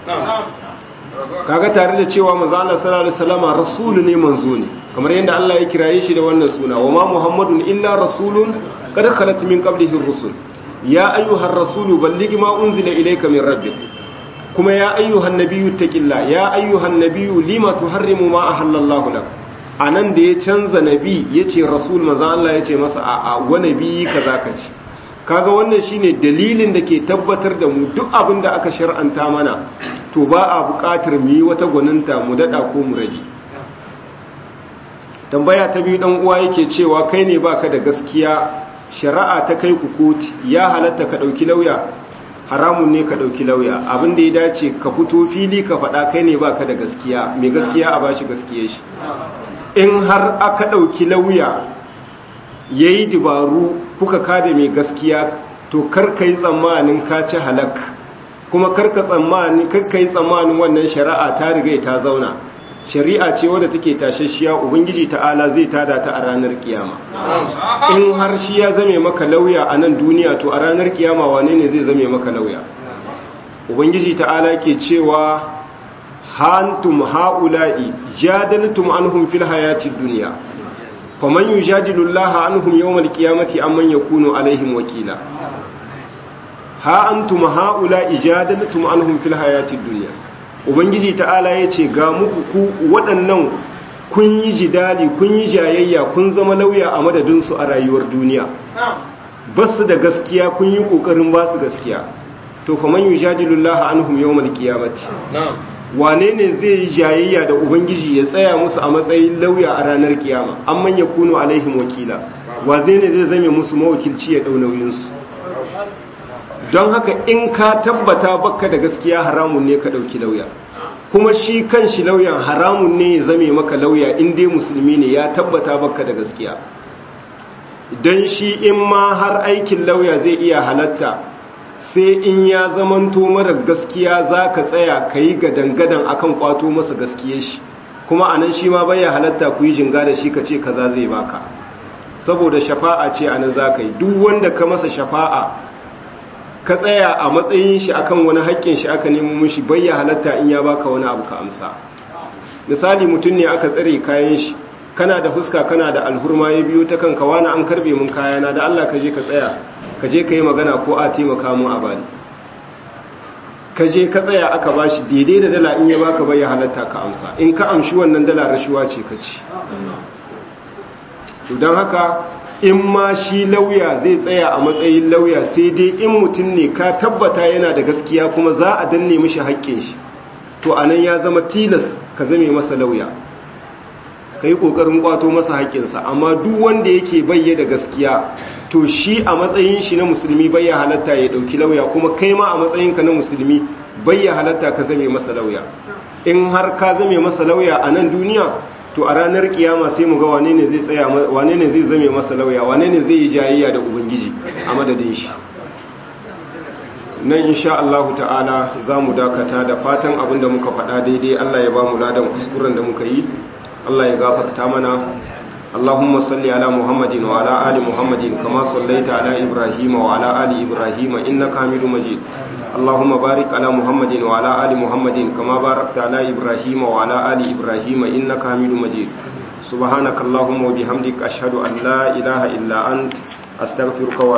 kaga tare da cewa maza Allah sallallahu alaihi wasallama rasulu ne manzo ne kamar yadda Allah ya kiraye shi da wannan suna wa ma muhammadun illa rasulun qad khalat min qablihi ar-rusul ya ayyuhar rasulu balligi ma unzila ilayka min rabbik kuma ya ayyuhan nabiyyu taqilla ya ayyuhan nabiyyu lima tuharrimu ma ahallallahu lak anan da ya canza nabi yace rasul manzo Allah yace masa a a wa nabi kaza ka ci kaga wannan shine dalilin da ke tabbatar da mu duk abin da aka shar'anta mana to ba a buƙatar mu yi wata gwaninta mu dada ko mu rage tambaya ta biyu dan uwa yake cewa kai ne baka da gaskiya shari'a ta kai ku koti ya halatta ka ɗauki lauya haramun ne ka ɗauki lauya abin da ya dace ka fito fili ka faɗa kai ne ba ka da gaskiya mai gaskiya a bashi gaskiya shi in har aka ɗauki lauya ya yi dabaru kuka kada mai gaskiya to karka yi tsammanin ka ci halak kuma karka yi tsammanin wannan shari'a ta riga ta zauna shari'a ce wadda take tashashiya ubangiji ta'ala zai tada ta a ranar kiyama in har shi ya zame maka lauya a nan duniya to a ranar kiyama wane ne zai zame maka lauya ubangiji ta'ala ke cewa hantum haula'i jadaltum anhum fil hayatid dunya faman yujadilu Allah anhum yawmal qiyamati amman yakunu alaihim wakila ha antum haula'i jadaltum anhum fil hayatid dunya ubangiji ta'ala ya ce ga muku ku waɗannan kun yi jidali kun yi jayayya kun zama lauya a madadinsu a rayuwar duniya ba su da gaskiya kun yi ƙoƙarin ba su gaskiya to fa man yujadilullaha anhum yawmal qiyamati wane ne zai yi jayayya da ubangiji ya tsaya musu a matsayin lauya a ranar kiyama amman yakunu alaihim wakila wa zai ne zai zame musu mawakilci ya dau nauyin su don haka in ka tabbata baka da gaskiya haramun ne ka dauki lauya kuma shi kan shi lauyan haramun ne ya zame maka lauya in dai musulmi ne ya tabbata baka da gaskiya don shi in ma har aikin lauya zai iya halatta sai in ya zamanto mara gaskiya za ka tsaya ka yi gadangadan akan kwato masa gaskiye shi kuma a nan shi ma baya halatta ku yi jinga da shi ka ce kaza zai baka saboda shafa'a ce a nan za ka yi duk wanda ka masa shafa'a ka tsaya a matsayin shi akan wani haƙƙin shi aka nemo mishi bayya halatta in ya baka wani abu ka amsa misali mutum ne aka tsare kayan shi kana da fuska kana da alhurma ya biyo ta kanka wani an karbe mun kayana da Allah ka je ka tsaya ka je ka yi magana ko a taimaka mu a bani ka je ka tsaya aka bashi daidai da dala in ya baka bayya halatta ka amsa in ka amshi wannan dala rashuwa ce ka ci to don haka in ma shi lauya zai tsaya a matsayin lauya sai dai in mutum ne ka tabbata yana da gaskiya kuma za a danne mishi haƙƙin shi to anan ya zama tilas ka zame masa lauya ka yi ƙoƙarin ƙwato masa haƙƙinsa amma duk wanda yake bayye da gaskiya to shi a matsayin shi na musulmi bayya halatta ya ɗauki lauya kuma kai ma a matsayinka na musulmi bayya halatta ka zame masa lauya in har ka zame masa lauya a nan duniya to a ranar kiyama sai mu ga wane ne zai tsaya wane ne zai zame masa lauya wane ne zai yi jayayya da ubangiji a madadin shi nan insha Allah ta'ala za mu dakata da fatan abin da muka faɗa daidai Allah ya ba mu ladan kuskuren da muka yi Allah ya gafarta mana اللهم صل على محمد وعلى آل محمد كما صليت على إبراهيم وعلى آل إبراهيم إنك حميد مجيد اللهم بارك على محمد وعلى آل محمد كما باركت على إبراهيم وعلى آل إبراهيم إنك حميد مجيد سبحانك اللهم وبحمدك أشهد أن لا إله إلا أنت أستغفرك